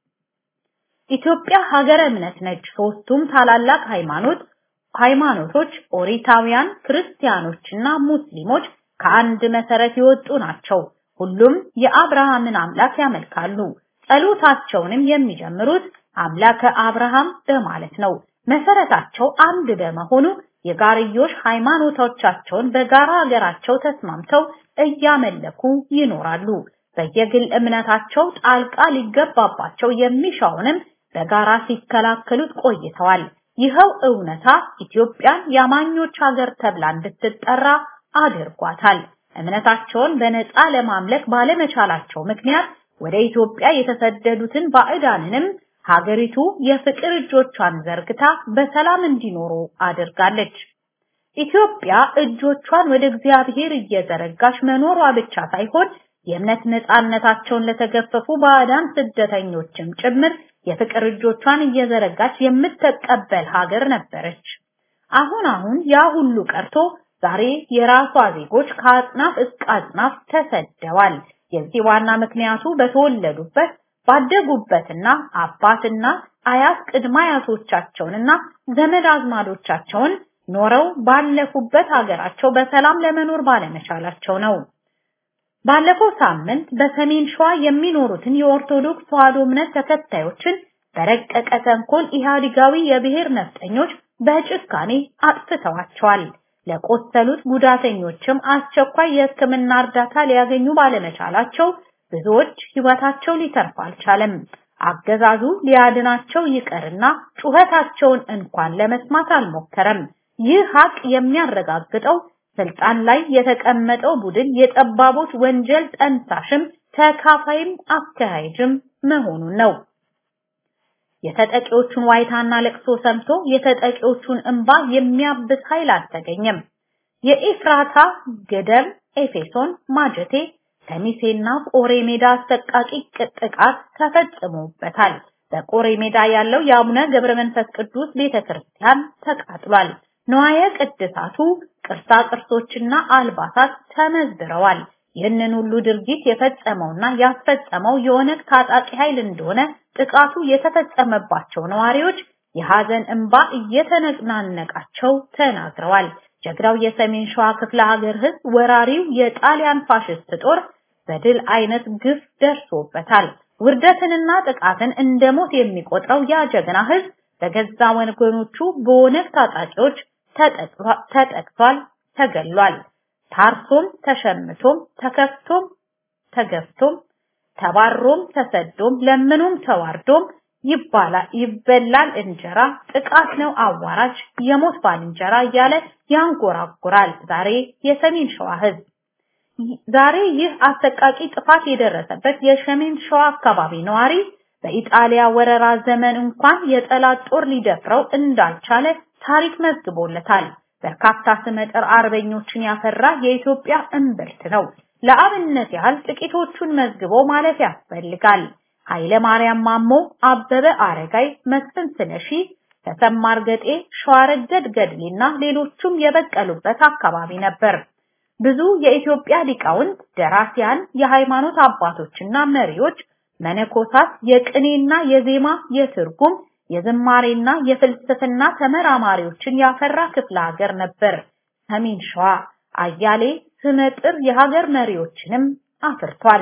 ኢትዮጵያ ሀገረ እምነት ነች። ሶስቱም ታላላቅ ሃይማኖት ሃይማኖቶች ኦሪታውያን፣ ክርስቲያኖችና ሙስሊሞች ከአንድ መሰረት የወጡ ናቸው። ሁሉም የአብርሃምን አምላክ ያመልካሉ። ጸሎታቸውንም የሚጀምሩት አምላከ አብርሃም በማለት ነው። መሰረታቸው አንድ በመሆኑ የጋርዮሽ ሃይማኖቶቻቸውን በጋራ ሀገራቸው ተስማምተው እያመለኩ ይኖራሉ። በየግል እምነታቸው ጣልቃ ሊገባባቸው የሚሻውንም በጋራ ሲከላከሉት ቆይተዋል። ይኸው እውነታ ኢትዮጵያን የአማኞች ሀገር ተብላ እንድትጠራ አድርጓታል። እምነታቸውን በነፃ ለማምለክ ባለመቻላቸው ምክንያት ወደ ኢትዮጵያ የተሰደዱትን ባዕዳንንም ሀገሪቱ የፍቅር እጆቿን ዘርግታ በሰላም እንዲኖሩ አድርጋለች። ኢትዮጵያ እጆቿን ወደ እግዚአብሔር እየዘረጋች መኖሯ ብቻ ሳይሆን የእምነት ነፃነታቸውን ለተገፈፉ ባዕዳን ስደተኞችም ጭምር የፍቅር እጆቿን እየዘረጋች የምትቀበል ሀገር ነበረች። አሁን አሁን ያ ሁሉ ቀርቶ ዛሬ የራሷ ዜጎች ከአጽናፍ እስከ አጽናፍ ተሰደዋል። የዚህ ዋና ምክንያቱ በተወለዱበት ባደጉበትና አባትና አያት ቅድመ አያቶቻቸውንና ዘመድ አዝማዶቻቸውን ኖረው ባለፉበት ሀገራቸው በሰላም ለመኖር ባለመቻላቸው ነው። ባለፈው ሳምንት በሰሜን ሸዋ የሚኖሩትን የኦርቶዶክስ ተዋሕዶ እምነት ተከታዮችን በረቀቀ ተንኮል ኢህአዲጋዊ የብሔር ነፍጠኞች በጭካኔ አጥፍተዋቸዋል። ለቆሰሉት ጉዳተኞችም አስቸኳይ የሕክምና እርዳታ ሊያገኙ ባለመቻላቸው ብዙዎች ህይወታቸው ሊተርፍ አልቻለም። አገዛዙ ሊያድናቸው ይቀርና ጩኸታቸውን እንኳን ለመስማት አልሞከረም። ይህ ሀቅ የሚያረጋግጠው ስልጣን ላይ የተቀመጠው ቡድን የጠባቦች ወንጀል ጠንሳሽም ተካፋይም አካሄጅም መሆኑን ነው። የተጠቂዎቹን ዋይታና ለቅሶ ሰምቶ የተጠቂዎቹን እንባ የሚያብስ ኃይል አልተገኘም። የኤፍራታ ገደም፣ ኤፌሶን፣ ማጀቴ፣ ከሚሴና ቆሬ ሜዳ አሰቃቂ ጥቃት ተፈጽሞበታል። በቆሬ ሜዳ ያለው የአቡነ ገብረ መንፈስ ቅዱስ ቤተክርስቲያን ተቃጥሏል። ንዋየ ቅድሳቱ ቅርሳ ቅርሶችና አልባሳት ተመዝብረዋል። ይህንን ሁሉ ድርጊት የፈጸመውና ያስፈጸመው የኦነግ ታጣቂ ኃይል እንደሆነ ጥቃቱ የተፈጸመባቸው ነዋሪዎች የሐዘን እንባ እየተነናነቃቸው ተናግረዋል። ጀግናው የሰሜን ሸዋ ክፍለ ሀገር ህዝብ ወራሪው የጣሊያን ፋሽስት ጦር በድል አይነት ግፍ ደርሶበታል። ውርደትንና ጥቃትን እንደ ሞት የሚቆጥረው ያ ጀግና ህዝብ በገዛ ወገኖቹ በኦነግ ታጣቂዎች ተጠቅቷል፣ ተገሏል። ታርሶም ተሸምቶም ተከፍቶም ተገፍቶም ተባሮም ተሰዶም ለምኑም ተዋርዶም ይባላል ይበላል እንጀራ ጥቃት ነው አዋራጅ የሞት ባልንጀራ እያለ ያንጎራጉራል። ዛሬ የሰሜን ሸዋ ህዝብ ዛሬ ይህ አሰቃቂ ጥፋት የደረሰበት የሰሜን ሸዋ አካባቢ ነዋሪ በኢጣሊያ ወረራ ዘመን እንኳን የጠላት ጦር ሊደፍረው እንዳልቻለ ታሪክ መዝግቦለታል። በርካታ ስመጥር አርበኞችን ያፈራ የኢትዮጵያ እምብርት ነው። ለአብነት ያህል ጥቂቶቹን መዝግቦ ማለፍ ያስፈልጋል። ኃይለ ማርያም ማሞ፣ አበበ አረጋይ፣ መስፍን ስለሺ፣ ተሰማ እርገጤ፣ ሸዋረገድ ገድሌና ሌሎቹም የበቀሉበት አካባቢ ነበር። ብዙ የኢትዮጵያ ሊቃውንት፣ ደራሲያን፣ የሃይማኖት አባቶችና መሪዎች፣ መነኮሳት፣ የቅኔና የዜማ የትርጉም የዝማሬና የፍልስፍና ተመራማሪዎችን ያፈራ ክፍለ ሀገር ነበር ሰሜን ሸዋ። አያሌ ስመጥር የሀገር መሪዎችንም አፍርቷል።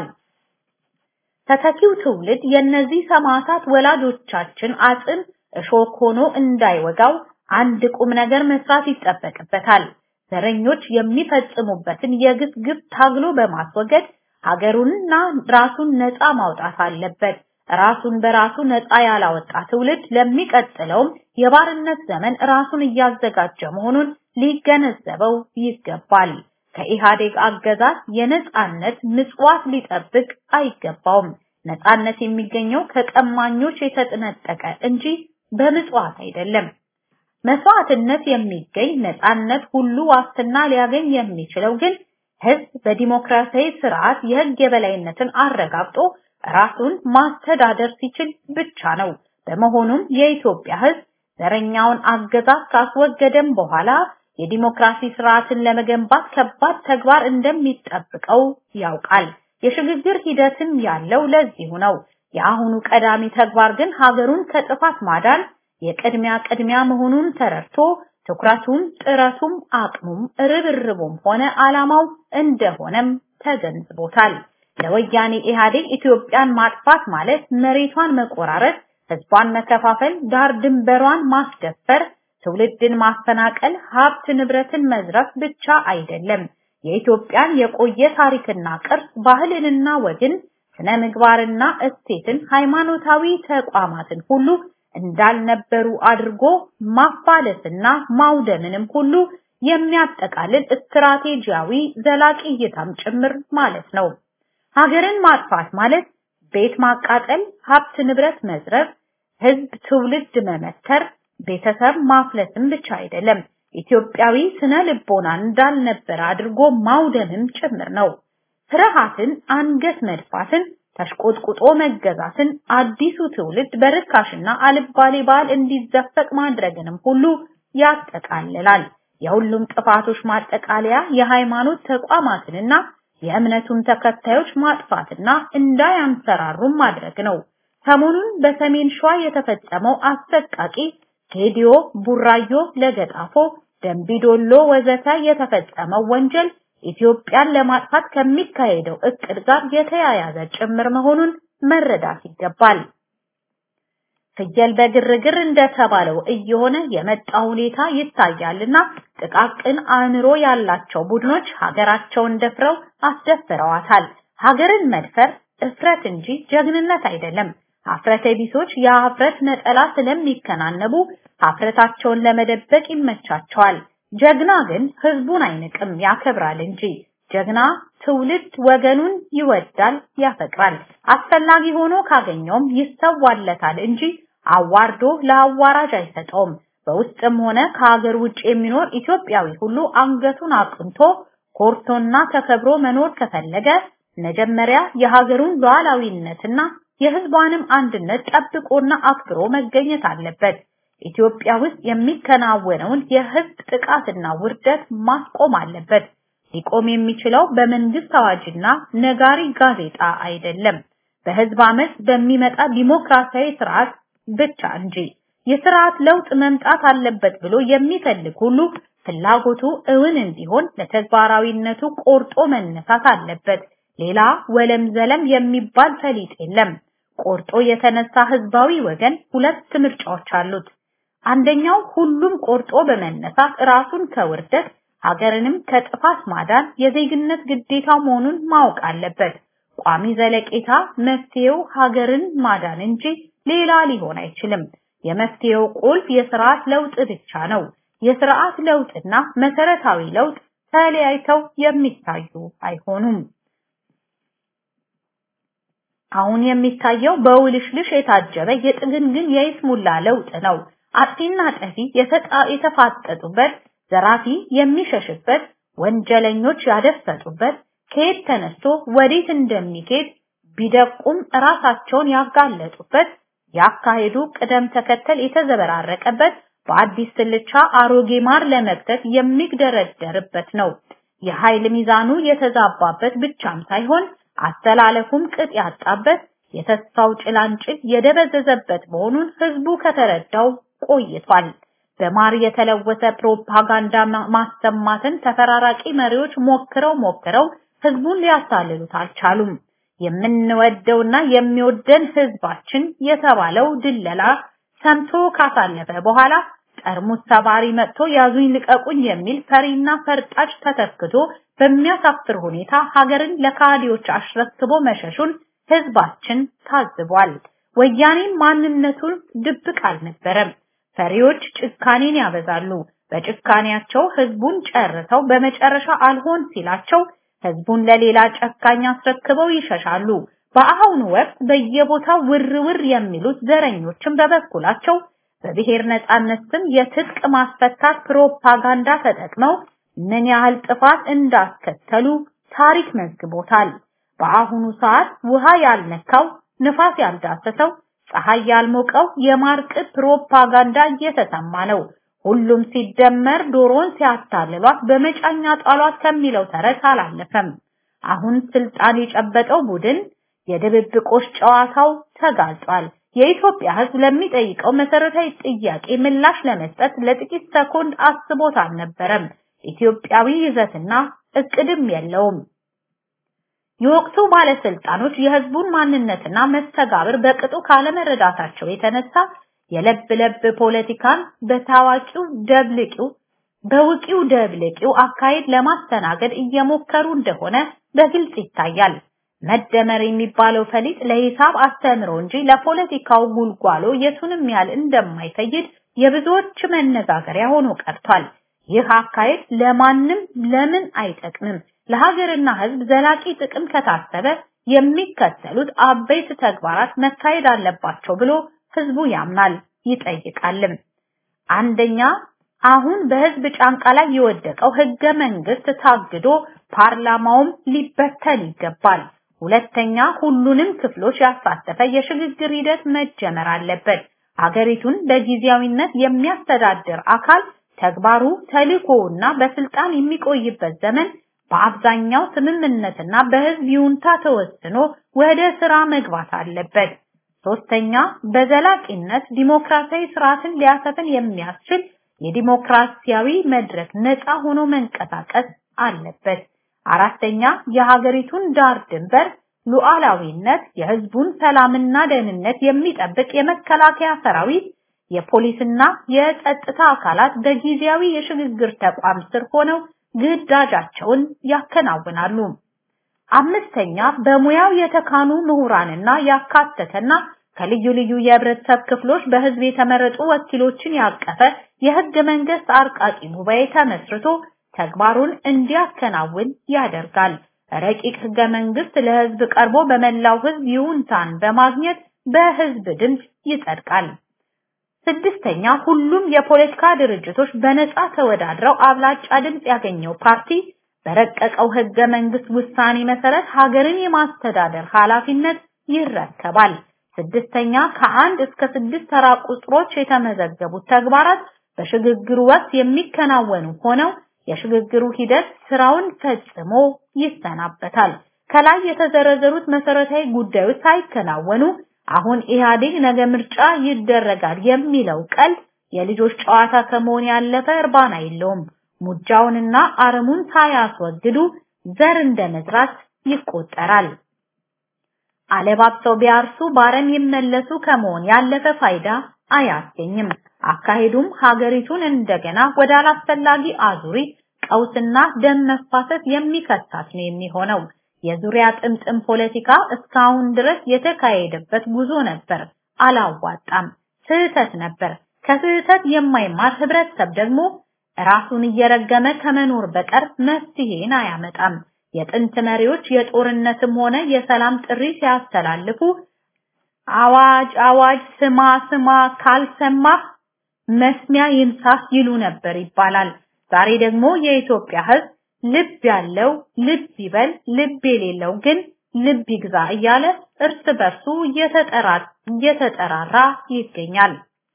ተተኪው ትውልድ የእነዚህ ሰማዕታት ወላጆቻችን አጽም እሾክ ሆኖ እንዳይወጋው አንድ ቁም ነገር መስራት ይጠበቅበታል። ዘረኞች የሚፈጽሙበትን የግፍ ግፍ ታግሎ በማስወገድ ሀገሩንና ራሱን ነፃ ማውጣት አለበት። ራሱን በራሱ ነፃ ያላወጣ ትውልድ ለሚቀጥለውም የባርነት ዘመን ራሱን እያዘጋጀ መሆኑን ሊገነዘበው ይገባል። ከኢህአዴግ አገዛዝ የነፃነት ምጽዋት ሊጠብቅ አይገባውም። ነፃነት የሚገኘው ከቀማኞች የተጠነጠቀ እንጂ በምጽዋት አይደለም። መስዋዕትነት የሚገኝ ነፃነት ሁሉ ዋስትና ሊያገኝ የሚችለው ግን ህዝብ በዲሞክራሲያዊ ስርዓት የህግ የበላይነትን አረጋግጦ ራሱን ማስተዳደር ሲችል ብቻ ነው። በመሆኑም የኢትዮጵያ ህዝብ ዘረኛውን አገዛዝ ካስወገደም በኋላ የዲሞክራሲ ስርዓትን ለመገንባት ከባድ ተግባር እንደሚጠብቀው ያውቃል። የሽግግር ሂደትም ያለው ለዚሁ ነው። የአሁኑ ቀዳሚ ተግባር ግን ሀገሩን ከጥፋት ማዳን የቅድሚያ ቅድሚያ መሆኑን ተረድቶ ትኩረቱም ጥረቱም አቅሙም ርብርቡም ሆነ ዓላማው እንደሆነም ተገንዝቦታል። ለወያኔ ኢህአዴግ ኢትዮጵያን ማጥፋት ማለት መሬቷን መቆራረጥ፣ ህዝቧን መከፋፈል፣ ዳር ድንበሯን ማስደፈር፣ ትውልድን ማፈናቀል፣ ሀብት ንብረትን መዝረፍ ብቻ አይደለም። የኢትዮጵያን የቆየ ታሪክና ቅርስ፣ ባህልንና ወግን፣ ስነ ምግባርና እሴትን፣ ሃይማኖታዊ ተቋማትን ሁሉ እንዳልነበሩ አድርጎ ማፋለስና ማውደምንም ሁሉ የሚያጠቃልል ስትራቴጂያዊ ዘላቂ እይታም ጭምር ማለት ነው። ሀገርን ማጥፋት ማለት ቤት ማቃጠል፣ ሀብት ንብረት መዝረፍ፣ ህዝብ ትውልድ መመተር፣ ቤተሰብ ማፍለስም ብቻ አይደለም። ኢትዮጵያዊ ስነ ልቦና እንዳልነበረ አድርጎ ማውደምም ጭምር ነው። ፍርሃትን፣ አንገት መድፋትን፣ ተሽቆጥቁጦ መገዛትን፣ አዲሱ ትውልድ በርካሽና አልባሌ ባህል እንዲዘፈቅ ማድረግንም ሁሉ ያጠቃልላል። የሁሉም ጥፋቶች ማጠቃለያ የሃይማኖት ተቋማትንና የእምነቱን ተከታዮች ማጥፋትና እንዳያንሰራሩም ማድረግ ነው። ሰሞኑን በሰሜን ሸዋ የተፈጸመው አሰቃቂ ጌዲዮ፣ ቡራዮ፣ ለገጣፎ፣ ደንቢዶሎ ወዘተ የተፈጸመው ወንጀል ኢትዮጵያን ለማጥፋት ከሚካሄደው እቅድ ጋር የተያያዘ ጭምር መሆኑን መረዳት ይገባል። ፍየል በግርግር እንደተባለው እየሆነ የመጣ ሁኔታ ይታያልና ጥቃቅን አእምሮ ያላቸው ቡድኖች ሀገራቸውን ደፍረው አስደፍረዋታል። ሀገርን መድፈር እፍረት እንጂ ጀግንነት አይደለም። ሀፍረተ ቢሶች የሀፍረት ነጠላ ስለሚከናነቡ ሀፍረታቸውን ለመደበቅ ይመቻቸዋል። ጀግና ግን ህዝቡን አይንቅም፣ ያከብራል እንጂ። ጀግና ትውልድ ወገኑን ይወዳል፣ ያፈቅራል። አስፈላጊ ሆኖ ካገኘውም ይሰዋለታል እንጂ አዋርዶ ለአዋራጅ አይሰጠውም። በውስጥም ሆነ ከሀገር ውጭ የሚኖር ኢትዮጵያዊ ሁሉ አንገቱን አቅንቶ ኮርቶና ተከብሮ መኖር ከፈለገ መጀመሪያ የሀገሩን ሉዓላዊነትና የህዝቧንም አንድነት ጠብቆና አክብሮ መገኘት አለበት። ኢትዮጵያ ውስጥ የሚከናወነውን የህዝብ ጥቃትና ውርደት ማስቆም አለበት። ሊቆም የሚችለው በመንግስት አዋጅና ነጋሪ ጋዜጣ አይደለም፣ በህዝብ አመት በሚመጣ ዲሞክራሲያዊ ስርዓት ብቻ እንጂ። የስርዓት ለውጥ መምጣት አለበት ብሎ የሚፈልግ ሁሉ ፍላጎቱ እውን እንዲሆን ለተግባራዊነቱ ቆርጦ መነሳት አለበት። ሌላ ወለም ዘለም የሚባል ፈሊጥ የለም። ቆርጦ የተነሳ ህዝባዊ ወገን ሁለት ምርጫዎች አሉት። አንደኛው ሁሉም ቆርጦ በመነሳት ራሱን ከውርደት ሀገርንም ከጥፋት ማዳን የዜግነት ግዴታው መሆኑን ማወቅ አለበት። ቋሚ ዘለቄታ መፍትሄው ሀገርን ማዳን እንጂ ሌላ ሊሆን አይችልም። የመፍትሄው ቁልፍ የስርዓት ለውጥ ብቻ ነው። የስርዓት ለውጥና መሰረታዊ ለውጥ ተለያይተው የሚታዩ አይሆኑም። አሁን የሚታየው በውልሽልሽ የታጀበ የጥግንግን የይስሙላ ለውጥ ነው። አጥፊና ጠፊ የተፋጠጡበት፣ ዘራፊ የሚሸሽበት፣ ወንጀለኞች ያደፈጡበት፣ ከየት ተነስቶ ወዴት እንደሚሄድ ቢደቁም ራሳቸውን ያጋለጡበት፣ ያካሄዱ ቅደም ተከተል የተዘበራረቀበት፣ በአዲስ ስልቻ አሮጌ ማር ለመክተት የሚግደረደርበት ነው። የኃይል ሚዛኑ የተዛባበት ብቻም ሳይሆን አስተላለፉም ቅጥ ያጣበት የተስፋው ጭላንጭል የደበዘዘበት መሆኑን ህዝቡ ከተረዳው ቆይቷል። በማር የተለወሰ ፕሮፓጋንዳ ማሰማትን ተፈራራቂ መሪዎች ሞክረው ሞክረው ህዝቡን ሊያታልሉት አልቻሉም። የምንወደውና የሚወደን ህዝባችን የተባለው ድለላ ሰምቶ ካሳለፈ በኋላ ጠርሙስ ሰባሪ መጥቶ ያዙኝ ልቀቁኝ የሚል ፈሪና ፈርጣጭ ተተክቶ በሚያሳፍር ሁኔታ ሀገርን ለካዲዎች አሽረክቦ መሸሹን ህዝባችን ታዝቧል። ወያኔ ማንነቱን ድብቅ አልነበረም። ፈሪዎች ጭካኔን ያበዛሉ። በጭካኔያቸው ህዝቡን ጨርሰው በመጨረሻ አልሆን ሲላቸው ህዝቡን ለሌላ ጨካኝ አስረክበው ይሸሻሉ። በአሁኑ ወቅት በየቦታው ውር ውር የሚሉት ዘረኞችን በበኩላቸው በብሔር ነጻነት ስም የትጥቅ ማስፈታት ፕሮፓጋንዳ ተጠቅመው ምን ያህል ጥፋት እንዳስከተሉ ታሪክ መዝግቦታል። በአሁኑ ሰዓት ውሃ ያልነካው ንፋስ ያልዳሰሰው ፀሐይ ያልሞቀው የማርቅት ፕሮፓጋንዳ እየተሰማ ነው። ሁሉም ሲደመር ዶሮን ሲያታልሏት በመጫኛ ጣሏት ከሚለው ተረት አላለፈም። አሁን ስልጣን የጨበጠው ቡድን የድብብቆሽ ጨዋታው ተጋልጧል። የኢትዮጵያ ህዝብ ለሚጠይቀው መሰረታዊ ጥያቄ ምላሽ ለመስጠት ለጥቂት ሰኮንድ አስቦት አልነበረም። ኢትዮጵያዊ ይዘትና እቅድም የለውም። የወቅቱ ባለስልጣኖች የህዝቡን ማንነትና መስተጋብር በቅጡ ካለመረዳታቸው የተነሳ የለብ ለብ ፖለቲካን በታዋቂው ደብልቂው በውቂው ደብልቂው አካሄድ ለማስተናገድ እየሞከሩ እንደሆነ በግልጽ ይታያል። መደመር የሚባለው ፈሊጥ ለሂሳብ አስተምሮ እንጂ ለፖለቲካው ጉልጓሎ የቱንም ያህል እንደማይፈይድ የብዙዎች መነጋገሪያ ሆኖ ቀርቷል። ይህ አካሄድ ለማንም ለምን አይጠቅምም? ለሀገርና ህዝብ ዘላቂ ጥቅም ከታሰበ የሚከተሉት አበይት ተግባራት መካሄድ አለባቸው ብሎ ህዝቡ ያምናል ይጠይቃልም። አንደኛ አሁን በህዝብ ጫንቃ ላይ የወደቀው ህገ መንግስት ታግዶ ፓርላማውም ሊበተን ይገባል። ሁለተኛ ሁሉንም ክፍሎች ያሳተፈ የሽግግር ሂደት መጀመር አለበት። ሀገሪቱን በጊዜያዊነት የሚያስተዳድር አካል ተግባሩ ተልእኮውና በስልጣን የሚቆይበት ዘመን በአብዛኛው ስምምነትና በህዝብ ይሁንታ ተወስኖ ወደ ስራ መግባት አለበት። ሶስተኛ በዘላቂነት ዲሞክራሲያዊ ስርዓትን ሊያሰፍን የሚያስችል የዲሞክራሲያዊ መድረክ ነፃ ሆኖ መንቀሳቀስ አለበት። አራተኛ የሀገሪቱን ዳር ድንበር ሉዓላዊነት፣ የህዝቡን ሰላምና ደህንነት የሚጠብቅ የመከላከያ ሰራዊት፣ የፖሊስና የጸጥታ አካላት በጊዜያዊ የሽግግር ተቋም ስር ሆነው ግዳጃቸውን ያከናውናሉ። አምስተኛ በሙያው የተካኑ ምሁራንና ያካተተና ከልዩ ልዩ የህብረተሰብ ክፍሎች በህዝብ የተመረጡ ወኪሎችን ያቀፈ የህገ መንግስት አርቃቂ ጉባኤ ተመስርቶ ተግባሩን እንዲያከናውን ያደርጋል። ረቂቅ ህገ መንግስት ለህዝብ ቀርቦ በመላው ህዝብ ይሁንታን በማግኘት በህዝብ ድምፅ ይጸድቃል። ስድስተኛ ሁሉም የፖለቲካ ድርጅቶች በነፃ ተወዳድረው አብላጫ ድምፅ ያገኘው ፓርቲ በረቀቀው ህገ መንግስት ውሳኔ መሰረት ሀገርን የማስተዳደር ኃላፊነት ይረከባል። ስድስተኛ ከአንድ እስከ ስድስት ተራ ቁጥሮች የተመዘገቡት ተግባራት በሽግግሩ ወቅት የሚከናወኑ ሆነው የሽግግሩ ሂደት ስራውን ፈጽሞ ይሰናበታል። ከላይ የተዘረዘሩት መሰረታዊ ጉዳዮች ሳይከናወኑ አሁን ኢህአዴግ ነገ ምርጫ ይደረጋል የሚለው ቀልድ የልጆች ጨዋታ ከመሆን ያለፈ እርባና የለውም። ሙጃውንና አረሙን ሳያስወግዱ ዘር እንደመዝራት ይቆጠራል። አለባብሰው ቢያርሱ ባረም ይመለሱ ከመሆን ያለፈ ፋይዳ አያስገኝም። አካሄዱም ሀገሪቱን እንደገና ወደ አላስፈላጊ አዙሪት ቀውስና ደም መፋሰስ የሚከታት ነው የሚሆነው። የዙሪያ ጥምጥም ፖለቲካ እስካሁን ድረስ የተካሄደበት ጉዞ ነበር፣ አላዋጣም፣ ስህተት ነበር። ከስህተት የማይማር ህብረተሰብ ደግሞ ራሱን እየረገመ ከመኖር በቀር መፍትሄን አያመጣም። የጥንት መሪዎች የጦርነትም ሆነ የሰላም ጥሪ ሲያስተላልፉ አዋጅ አዋጅ ስማ ስማ ካልሰማህ መስሚያ ይንሳህ ይሉ ነበር ይባላል። ዛሬ ደግሞ የኢትዮጵያ ህዝብ ልብ ያለው ልብ ይበል፣ ልብ የሌለው ግን ልብ ይግዛ እያለ እርስ በርሱ እየተጠራራ ይገኛል።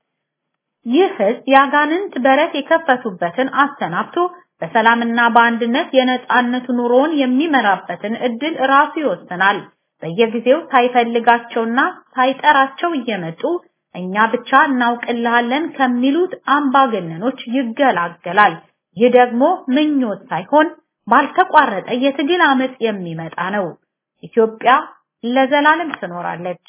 ይህ ህዝብ የአጋንንት በረት የከፈቱበትን አሰናብቶ በሰላምና በአንድነት የነጻነት ኑሮውን የሚመራበትን እድል ራሱ ይወስናል። በየጊዜው ሳይፈልጋቸውና ሳይጠራቸው እየመጡ እኛ ብቻ እናውቅልሃለን ከሚሉት አምባገነኖች ይገላገላል። ይህ ደግሞ ምኞት ሳይሆን ባልተቋረጠ የትግል አመጽ የሚመጣ ነው። ኢትዮጵያ ለዘላለም ትኖራለች።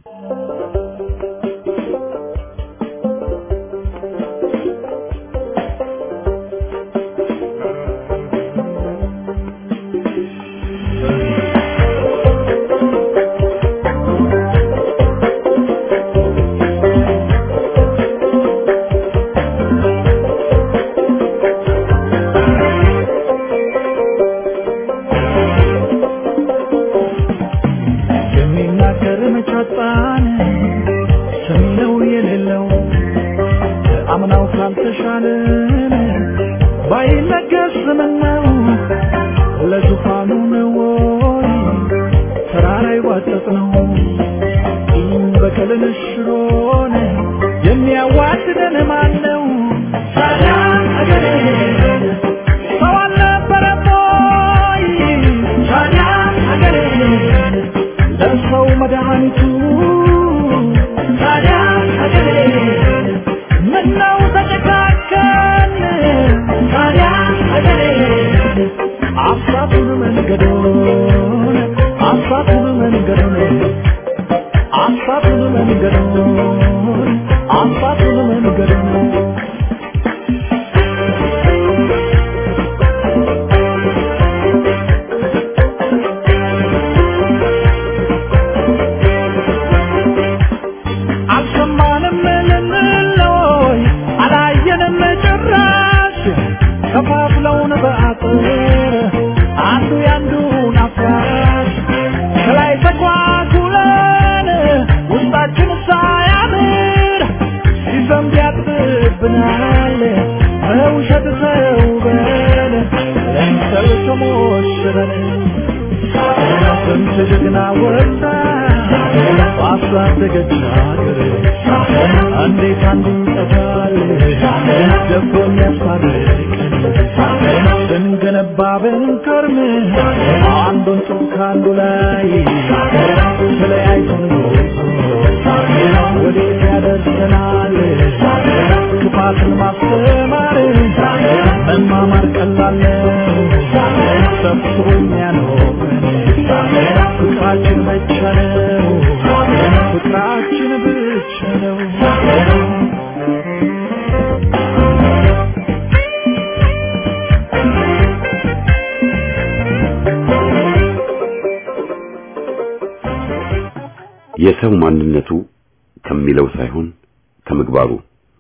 የሚናገር መቻጣን ሰሚነው የሌለው አምናው ካልተሻለን ባይነገር ስምነው ለዙፋኑ ነው ወይ ተራራ ይዋጠጥ ነው ይህም በቀልን ሽሮን የሚያዋድደን ማን ነው? ሰላም አገሬ ሰው አልነበረም ወይ? ሰላም አገሬ ለሰው መድኃኒቱ ታዲያ ሀገሬ ምነው ተጨካከን ታዲያ ሀገሬ አሳቱን መንገዶን አሳቱን መንገዶን አሳቱን መንገዶን አሳቱን መንገዶን አልሰማንም ልንለይ አላየንም ጭራሽ ከፋፍለውን በአጥር አንዱ ያንዱን አፍራሽ ከላይ ተኳኩለን ውስጣችን ሳያምር ሲዘንብ ያጥብብናል በውሸት ተውበን ለምሰል ተሞሽረን ስንት ጀግና ወጣ ባሳደገች ሀገር እንዴት አንዱ ይጠፋል ደቦ የሚያስታርቀን ስንገነባ ብንከርም አንዱን ጡብ ከአንዱ ላይ ተለያይተን ወዴት ያደርሰናል ክፋትን ማስተማር መማማር ቀላል ነው ሰብስቦ የሚያኖረን ፍቅራችን ብቻ ነው ፍቅራችን ብቻ ነው የሰው ማንነቱ ከሚለው ሳይሆን ከምግባሩ።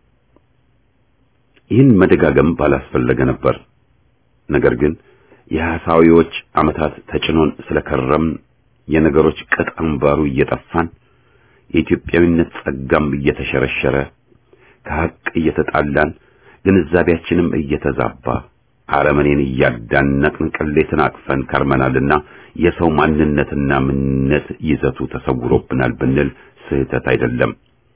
ይህን መደጋገም ባላስፈለገ ነበር። ነገር ግን የሐሳዊዎች ዓመታት ተጭኖን ስለከረም የነገሮች ቅጥ አምባሩ እየጠፋን የኢትዮጵያዊነት ጸጋም እየተሸረሸረ ከሐቅ እየተጣላን ግንዛቤያችንም እየተዛባ አረመኔን እያዳነቅን ቅሌትን አቅፈን ከርመናልና የሰው ማንነትና ምንነት ይዘቱ ተሰውሮብናል ብንል ስህተት አይደለም።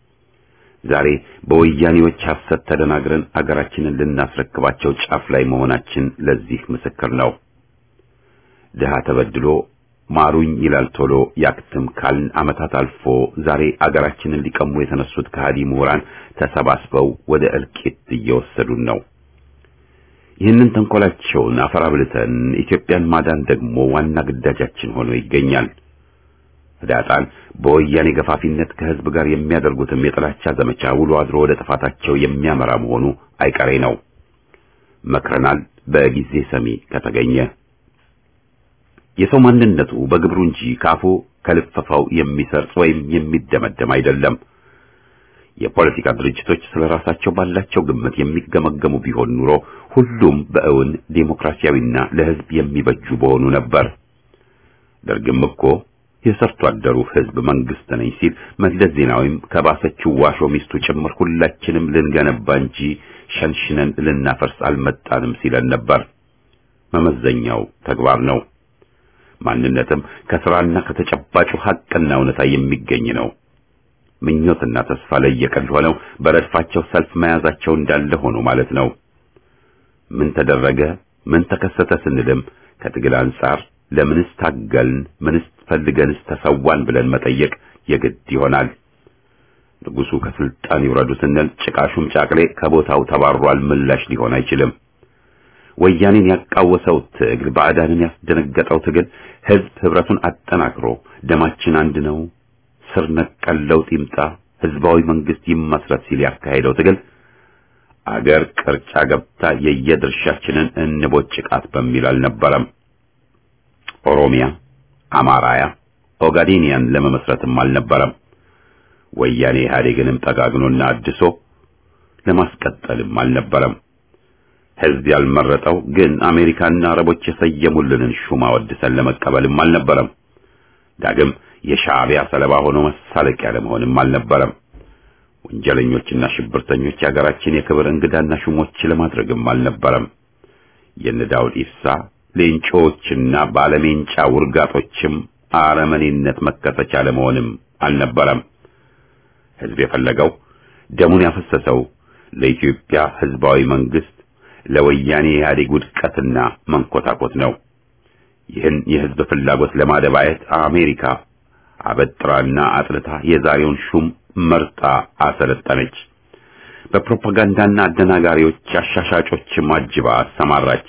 ዛሬ በወያኔዎች ሐሰት ተደናግረን አገራችንን ልናስረክባቸው ጫፍ ላይ መሆናችን ለዚህ ምስክር ነው። ድሃ ተበድሎ ማሩኝ ይላል ቶሎ ያክትም ካልን ዓመታት አልፎ ዛሬ አገራችንን ሊቀሙ የተነሱት ከሃዲ ምሁራን ተሰባስበው ወደ እልቂት እየወሰዱን ነው። ይህንን ተንኮላቸውን አፈራብልተን ኢትዮጵያን ማዳን ደግሞ ዋና ግዳጃችን ሆኖ ይገኛል። ህዳጣን በወያኔ ገፋፊነት ከህዝብ ጋር የሚያደርጉትም የጥላቻ ዘመቻ ውሎ አድሮ ወደ ጥፋታቸው የሚያመራ መሆኑ አይቀሬ ነው። መክረናል፣ በጊዜ ሰሚ ከተገኘ የሰው ማንነቱ በግብሩ እንጂ ካፉ ከልፈፋው የሚሰርጽ ወይም የሚደመደም አይደለም። የፖለቲካ ድርጅቶች ስለ ራሳቸው ባላቸው ግምት የሚገመገሙ ቢሆን ኑሮ ሁሉም በእውን ዴሞክራሲያዊና ለህዝብ የሚበጁ በሆኑ ነበር። ደርግም እኮ የሰርቶ አደሩ ህዝብ መንግስት ነኝ ሲል መለስ ዜናዊም ከባሰችው ዋሾ ሚስቱ ጭምር ሁላችንም ልንገነባ እንጂ ሸንሽነን ልናፈርስ አልመጣንም ሲለን ነበር። መመዘኛው ተግባር ነው። ማንነትም ከስራና ከተጨባጩ ሐቅና እውነታ የሚገኝ ነው። ምኞትና ተስፋ ለየቀል ሆነው በረድፋቸው ሰልፍ መያዛቸው እንዳለ ሆኖ ማለት ነው። ምን ተደረገ፣ ምን ተከሰተ ስንልም ከትግል አንጻር ለምንስ ታገልን፣ ምንስ ፈልገንስ ተሰዋን ብለን መጠየቅ የግድ ይሆናል። ንጉሱ ከስልጣን ይውረዱ ስንል ጭቃሹም ጫቅሌ ከቦታው ተባሯል ምላሽ ሊሆን አይችልም። ወያኔን ያቃወሰው ትግል፣ ባዕዳንን ያስደነገጠው ትግል ህዝብ ህብረቱን አጠናክሮ ደማችን አንድ ነው፣ ስር ነቀል ለውጥ ይምጣ፣ ህዝባዊ መንግስት ይመስረት ሲል ያካሄደው ትግል አገር ቅርጫ ገብታ የየድርሻችንን እንቦጭቃት በሚል አልነበረም። ኦሮሚያ፣ አማራያ፣ ኦጋዴኒያን ለመመስረትም አልነበረም። ወያኔ ኢህአዴግንም ጠጋግኖና አድሶ ለማስቀጠልም አልነበረም። ህዝብ ያልመረጠው ግን አሜሪካና አረቦች የሰየሙልንን ሹማ ወድሰን ለመቀበልም አልነበረም። ዳግም የሻዕቢያ ሰለባ ሆኖ መሳለቂያ ለመሆንም አልነበረም። ወንጀለኞችና ሽብርተኞች የሀገራችን የክብር እንግዳና ሹሞች ለማድረግም አልነበረም። የነ ዳውድ ኢብሳ ሌንጮዎችና ባለሜንጫ ውርጋጦችም አረመኔነት መከሰቻ ለመሆንም አልነበረም። ህዝብ የፈለገው ደሙን ያፈሰሰው ለኢትዮጵያ ህዝባዊ መንግስት ለወያኔ ኢህአዴግ ውድቀትና መንኮታኮት ነው። ይህን የህዝብ ፍላጎት ለማደባየት አሜሪካ አበጥራና አጥልታ የዛሬውን ሹም መርጣ አሰለጠነች። በፕሮፓጋንዳና አደናጋሪዎች አሻሻጮችም አጅባ አሰማራች።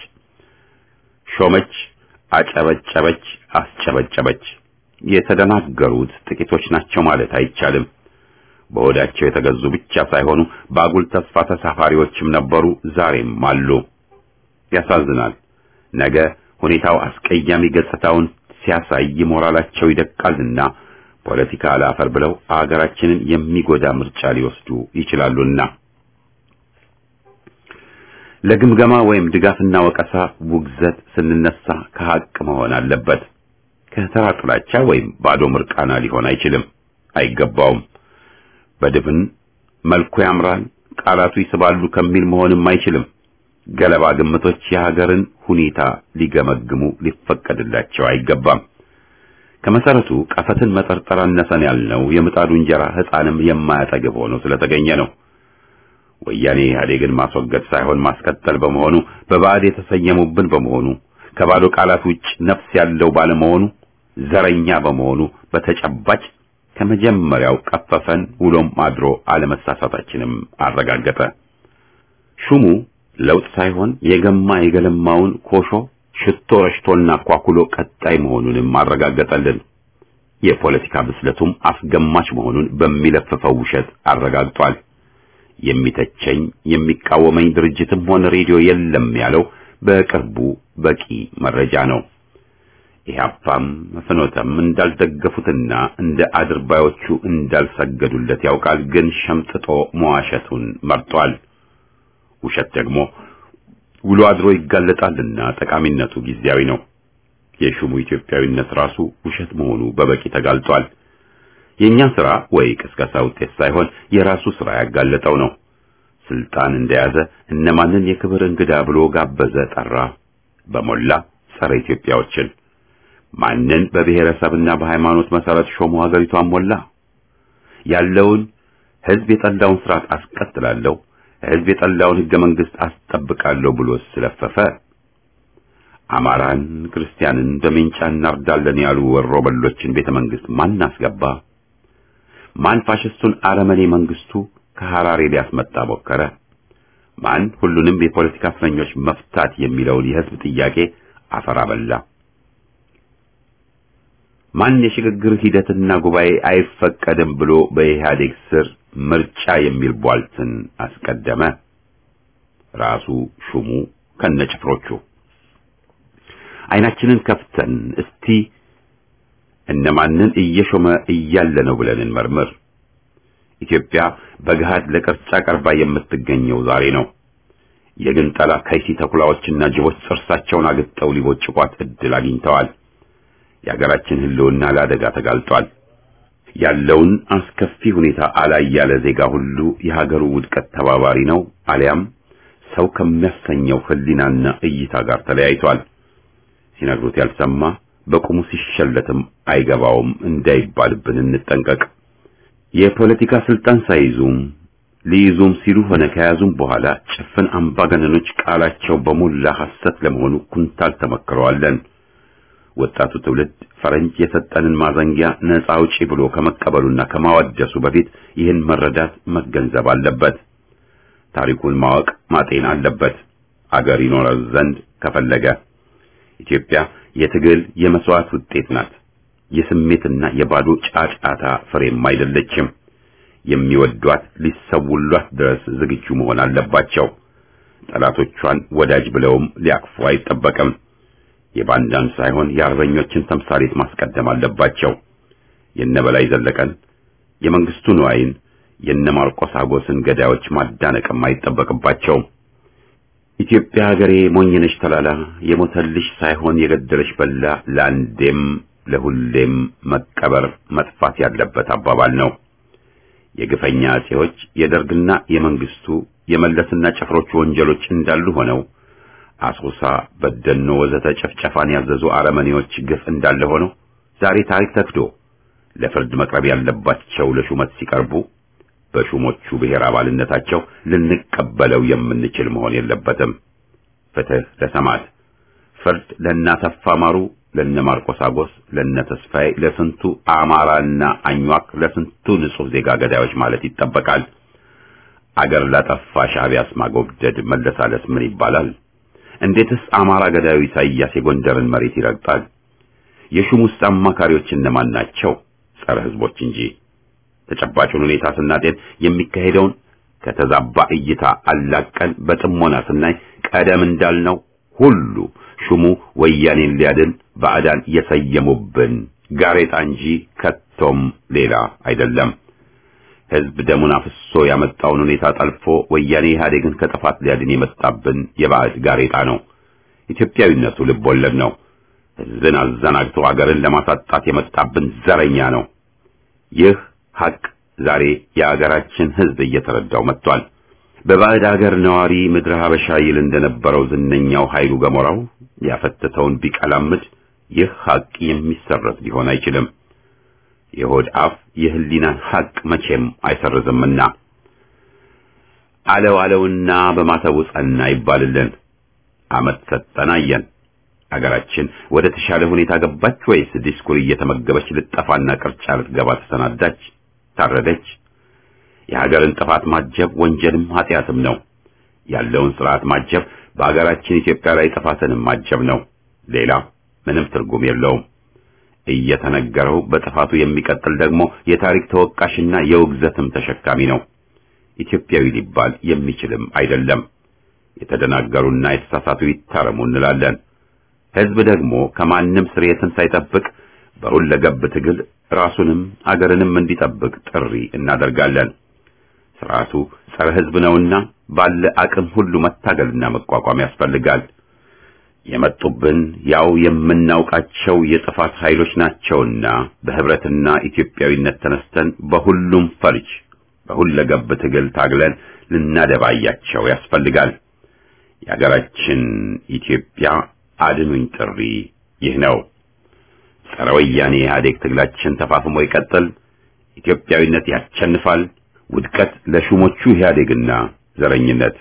ሾመች፣ አጨበጨበች፣ አስጨበጨበች። የተደናገሩት ጥቂቶች ናቸው ማለት አይቻልም። በሆዳቸው የተገዙ ብቻ ሳይሆኑ በአጉል ተስፋ ተሳፋሪዎችም ነበሩ፣ ዛሬም አሉ። ያሳዝናል። ነገ ሁኔታው አስቀያሚ ገጽታውን ሲያሳይ ሞራላቸው ይደቃልና ፖለቲካ አላፈር ብለው አገራችንን የሚጎዳ ምርጫ ሊወስዱ ይችላሉና ለግምገማ ወይም ድጋፍና ወቀሳ ውግዘት ስንነሳ ከሐቅ መሆን አለበት። ከተራ ጥላቻ ወይም ባዶ ምርቃና ሊሆን አይችልም፣ አይገባውም። በድፍን መልኩ ያምራል፣ ቃላቱ ይስባሉ ከሚል መሆንም አይችልም። ገለባ ግምቶች የሀገርን ሁኔታ ሊገመግሙ ሊፈቀድላቸው አይገባም። ከመሰረቱ ቀፈትን መጠርጠር አነሰን ያልነው የምጣዱ እንጀራ ሕፃንም የማያጠግብ ሆኖ ስለተገኘ ነው። ወያኔ ኢህአዴግን ማስወገድ ሳይሆን ማስቀጠል በመሆኑ በባዕድ የተሰየሙብን በመሆኑ ከባዶ ቃላት ውጭ ነፍስ ያለው ባለመሆኑ ዘረኛ በመሆኑ በተጨባጭ ከመጀመሪያው ቀፈፈን፣ ውሎም አድሮ አለመሳሳታችንም አረጋገጠ። ሹሙ ለውጥ ሳይሆን የገማ የገለማውን ኮሾ ሽቶ ረሽቶና ኳኩሎ ቀጣይ መሆኑንም አረጋገጠልን። የፖለቲካ ብስለቱም አስገማች መሆኑን በሚለፍፈው ውሸት አረጋግጧል። የሚተቸኝ የሚቃወመኝ ድርጅትም ሆነ ሬዲዮ የለም ያለው በቅርቡ በቂ መረጃ ነው። ኢህአፓም ፍኖተም እንዳልደገፉትና እንደ አድርባዮቹ እንዳልሰገዱለት ያውቃል። ግን ሸምጥጦ መዋሸቱን መርጧል። ውሸት ደግሞ ውሎ አድሮ ይጋለጣልና ጠቃሚነቱ ጊዜያዊ ነው። የሹሙ ኢትዮጵያዊነት ራሱ ውሸት መሆኑ በበቂ ተጋልጧል። የኛ ስራ ወይ ቅስቀሳ ውጤት ሳይሆን የራሱ ስራ ያጋለጠው ነው። ስልጣን እንደያዘ እነማንን የክብር እንግዳ ብሎ ጋበዘ፣ ጠራ። በሞላ ጸረ ኢትዮጵያዎችን ማንን በብሔረሰብና በሃይማኖት መሰረት ሾሞ ሀገሪቷን ሞላ። ያለውን ህዝብ የጠላውን ስርዓት አስቀጥላለሁ፣ ህዝብ የጠላውን ህገ መንግስት አስጠብቃለሁ ብሎ ስለፈፈ አማራን፣ ክርስቲያንን በሜንጫ እናርዳለን ያሉ ወሮ በሎችን ቤተ መንግስት ማን አስገባ? ማን ፋሽስቱን አረመኔ መንግስቱ ከሐራሬ ሊያስመጣ ሞከረ? ማን ሁሉንም የፖለቲካ እስረኞች መፍታት የሚለውን የህዝብ ጥያቄ አፈር አበላ? ማን የሽግግር ሂደትና ጉባኤ አይፈቀድም ብሎ በኢህአዴግ ስር ምርጫ የሚል ቧልትን አስቀደመ? ራሱ ሹሙ ከነጭፍሮቹ። አይናችንን ከፍተን እስቲ እነማንን እየሾመ እያለ ነው ብለን እንመርምር። ኢትዮጵያ በገሃድ ለቅርጫ ቀርባ የምትገኘው ዛሬ ነው። የግንጠላ ከይሲ ተኩላዎችና ጅቦች ጥርሳቸውን አግጠው ሊቦጭቋት እድል አግኝተዋል። የሀገራችን ህልውና ለአደጋ ተጋልጧል። ያለውን አስከፊ ሁኔታ አላይ ያለ ዜጋ ሁሉ የሀገሩ ውድቀት ተባባሪ ነው፣ አሊያም ሰው ከሚያሰኘው ህሊናና እይታ ጋር ተለያይቷል። ሲነግሩት ያልሰማ በቁሙ ሲሸለትም አይገባውም እንዳይባልብን እንጠንቀቅ። የፖለቲካ ስልጣን ሳይዙም ሊይዙም ሲሉ ሆነ ከያዙም በኋላ ጭፍን አምባገነኖች ቃላቸው በሞላ ሐሰት ለመሆኑ ኩንታል ተመክረዋለን። ወጣቱ ትውልድ ፈረንጅ የሰጠንን ማዘንጊያ ነፃ አውጪ ብሎ ከመቀበሉና ከማወደሱ በፊት ይህን መረዳት መገንዘብ አለበት። ታሪኩን ማወቅ ማጤን አለበት። አገር ይኖረው ዘንድ ከፈለገ ኢትዮጵያ የትግል የመስዋዕት ውጤት ናት። የስሜትና የባዶ ጫጫታ ፍሬም አይደለችም። የሚወዷት ሊሰውሏት ድረስ ዝግጁ መሆን አለባቸው። ጠላቶቿን ወዳጅ ብለውም ሊያቅፉ አይጠበቅም። የባንዳን ሳይሆን የአርበኞችን ተምሳሌት ማስቀደም አለባቸው። የነበላይ ዘለቀን፣ የመንግስቱ ንዋይን፣ የነ ማርቆስ አጎስን ገዳዮች ማዳነቅም አይጠበቅባቸውም። ኢትዮጵያ ሀገሬ ሞኝነሽ ተላላ የሞተልሽ ሳይሆን የገደለሽ በላ ለአንዴም ለሁሌም መቀበር መጥፋት ያለበት አባባል ነው። የግፈኛ አጼዎች የደርግና የመንግስቱ የመለስና ጭፍሮቹ ወንጀሎች እንዳሉ ሆነው አሶሳ፣ በደኖ ወዘተ ጭፍጨፋን ያዘዙ አረመኔዎች ግፍ እንዳለ ሆነው ዛሬ ታሪክ ተክዶ ለፍርድ መቅረብ ያለባቸው ለሹመት ሲቀርቡ በሹሞቹ ብሔር አባልነታቸው ልንቀበለው የምንችል መሆን የለበትም። ፍትህ ለሰማዕት፣ ፍርድ ለእናተፋ ማሩ፣ ለነ ማርቆስ አጎስ፣ ለነ ተስፋዬ፣ ለስንቱ አማራና አኟክ፣ ለስንቱ ንጹህ ዜጋ ገዳዮች ማለት ይጠበቃል። አገር ላጠፋ ሻዕቢያስ ማጎብደድ መለሳለስ ምን ይባላል? እንዴትስ አማራ ገዳዩ ኢሳይያስ የጎንደርን መሬት ይረግጣል? የሹሙስ አማካሪዎች እነማን ናቸው? ጸረ ህዝቦች እንጂ። ተጨባጩን ሁኔታ ስናጤን የሚካሄደውን ከተዛባ እይታ አላቀን በጥሞና ስናይ ቀደም እንዳልነው ሁሉ ሹሙ ወያኔን ሊያድን ባዕዳን የሰየሙብን ጋሬጣ እንጂ ከቶም ሌላ አይደለም። ህዝብ ደሙን አፍሶ ያመጣውን ሁኔታ ጠልፎ ወያኔ ኢህአዴግን ከጥፋት ሊያድን የመጣብን የባዕድ ጋሬጣ ነው። ኢትዮጵያዊነቱ ልብ ወለድ ነው። ህዝብን አዘናግቶ አገርን ለማሳጣት የመጣብን ዘረኛ ነው። ይህ ሐቅ ዛሬ የአገራችን ህዝብ እየተረዳው መጥቷል። በባዕድ አገር ነዋሪ ምድረ ሀበሻ ይል እንደነበረው ዝነኛው ኃይሉ ገሞራው ያፈተተውን ቢቀላምድ ይህ ሐቅ የሚሰረዝ ሊሆን አይችልም። የሆድ አፍ የህሊናን ሐቅ መቼም አይሰርዝምና አለው አለውና በማተቡ ጸና ይባልልን። አመት ሰጠን አየን። አገራችን ወደ ተሻለ ሁኔታ ገባች ወይስ ዲስኩር እየተመገበች ልጠፋና ቅርጫ ልትገባ ተሰናዳች? ታረደች? የሀገርን ጥፋት ማጀብ ወንጀልም ኃጢአትም ነው። ያለውን ስርዓት ማጀብ በሀገራችን ኢትዮጵያ ላይ ጥፋትንም ማጀብ ነው። ሌላ ምንም ትርጉም የለውም። እየተነገረው በጥፋቱ የሚቀጥል ደግሞ የታሪክ ተወቃሽና የውግዘትም ተሸካሚ ነው። ኢትዮጵያዊ ሊባል የሚችልም አይደለም። የተደናገሩና የተሳሳቱ ይታረሙ እንላለን። ሕዝብ ደግሞ ከማንም ስርየትን ሳይጠብቅ በሁለገብ ትግል ራሱንም አገርንም እንዲጠብቅ ጥሪ እናደርጋለን። ስርዓቱ ጸረ ሕዝብ ነውና ባለ አቅም ሁሉ መታገልና መቋቋም ያስፈልጋል። የመጡብን ያው የምናውቃቸው የጥፋት ኃይሎች ናቸውና በህብረትና ኢትዮጵያዊነት ተነስተን በሁሉም ፈርጅ በሁለገብ ትግል ታግለን ልናደባያቸው ያስፈልጋል። የሀገራችን ኢትዮጵያ አድኑኝ ጥሪ ይህ ነው። ጸረ ወያኔ ኢህአዴግ ትግላችን ተፋፍሞ ይቀጥል። ኢትዮጵያዊነት ያሸንፋል። ውድቀት ለሹሞቹ ኢህአዴግና ዘረኝነት።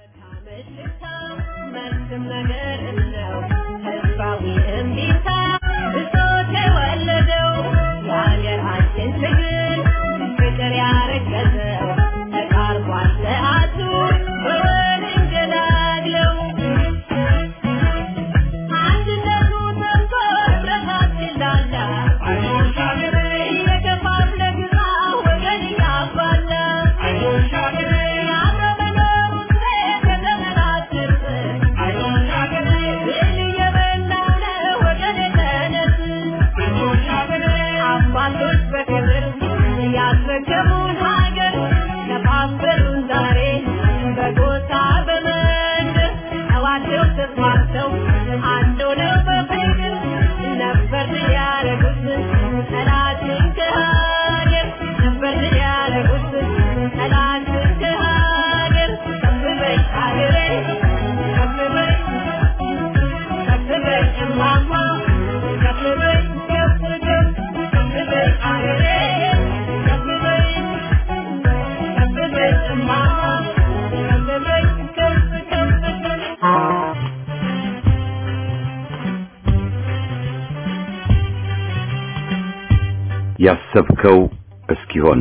ያሰብከው እስኪሆን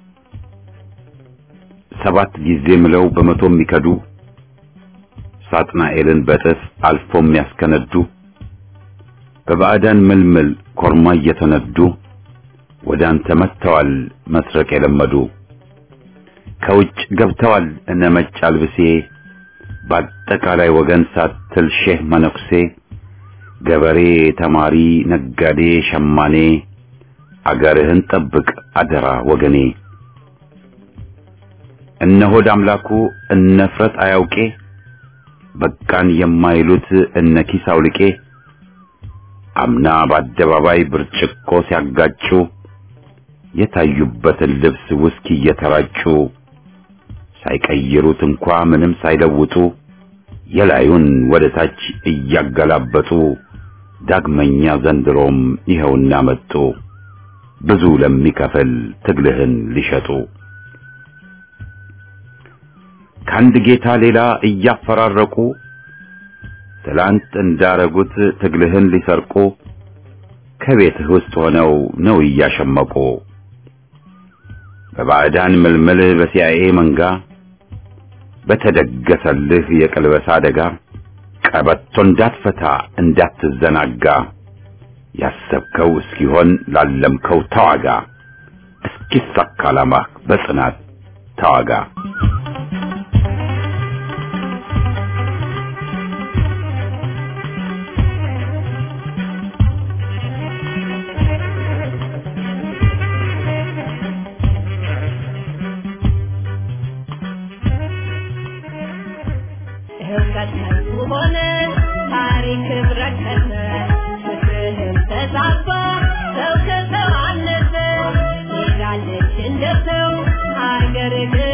ሰባት ጊዜ ምለው በመቶ የሚከዱ ሳጥናኤልን በጥፍ አልፎ የሚያስከነዱ በባዕዳን ምልምል ኮርማ እየተነዱ ወደ አንተ መጥተዋል መስረቅ የለመዱ ከውጭ ገብተዋል እነ መጭ አልብሴ በአጠቃላይ ወገን ሳትል ሼህ መነኩሴ ገበሬ፣ ተማሪ፣ ነጋዴ፣ ሸማኔ አገርህን ጠብቅ አደራ ወገኔ። እነ ሆድ አምላኩ እነ ፍረት አያውቄ በቃን የማይሉት እነ ኪስ አውልቄ አምና በአደባባይ ብርጭቆ ሲያጋጩ የታዩበትን ልብስ ውስኪ እየተራጩ ሳይቀይሩት እንኳ ምንም ሳይለውጡ የላዩን ወደ ታች እያገላበጡ ዳግመኛ ዘንድሮም ይኸውና መጡ ብዙ ለሚከፍል ትግልህን ሊሸጡ ከአንድ ጌታ ሌላ እያፈራረቁ ትላንት እንዳረጉት ትግልህን ሊሰርቁ ከቤትህ ውስጥ ሆነው ነው እያሸመቁ በባዕዳን ምልምል በሲአይኤ መንጋ በተደገሰልህ የቅልበሳ አደጋ ቀበቶ እንዳትፈታ እንዳትዘናጋ ያሰብከው እስኪሆን ላለምከው ተዋጋ እስኪሳካ ዓላማህ በጽናት ተዋጋ። ሆነ ታሪክ ረከሰ ፍትህም ተዛባ ሰው ከሰው አነሰ ሄዳለች እንደ ሰው ሀገር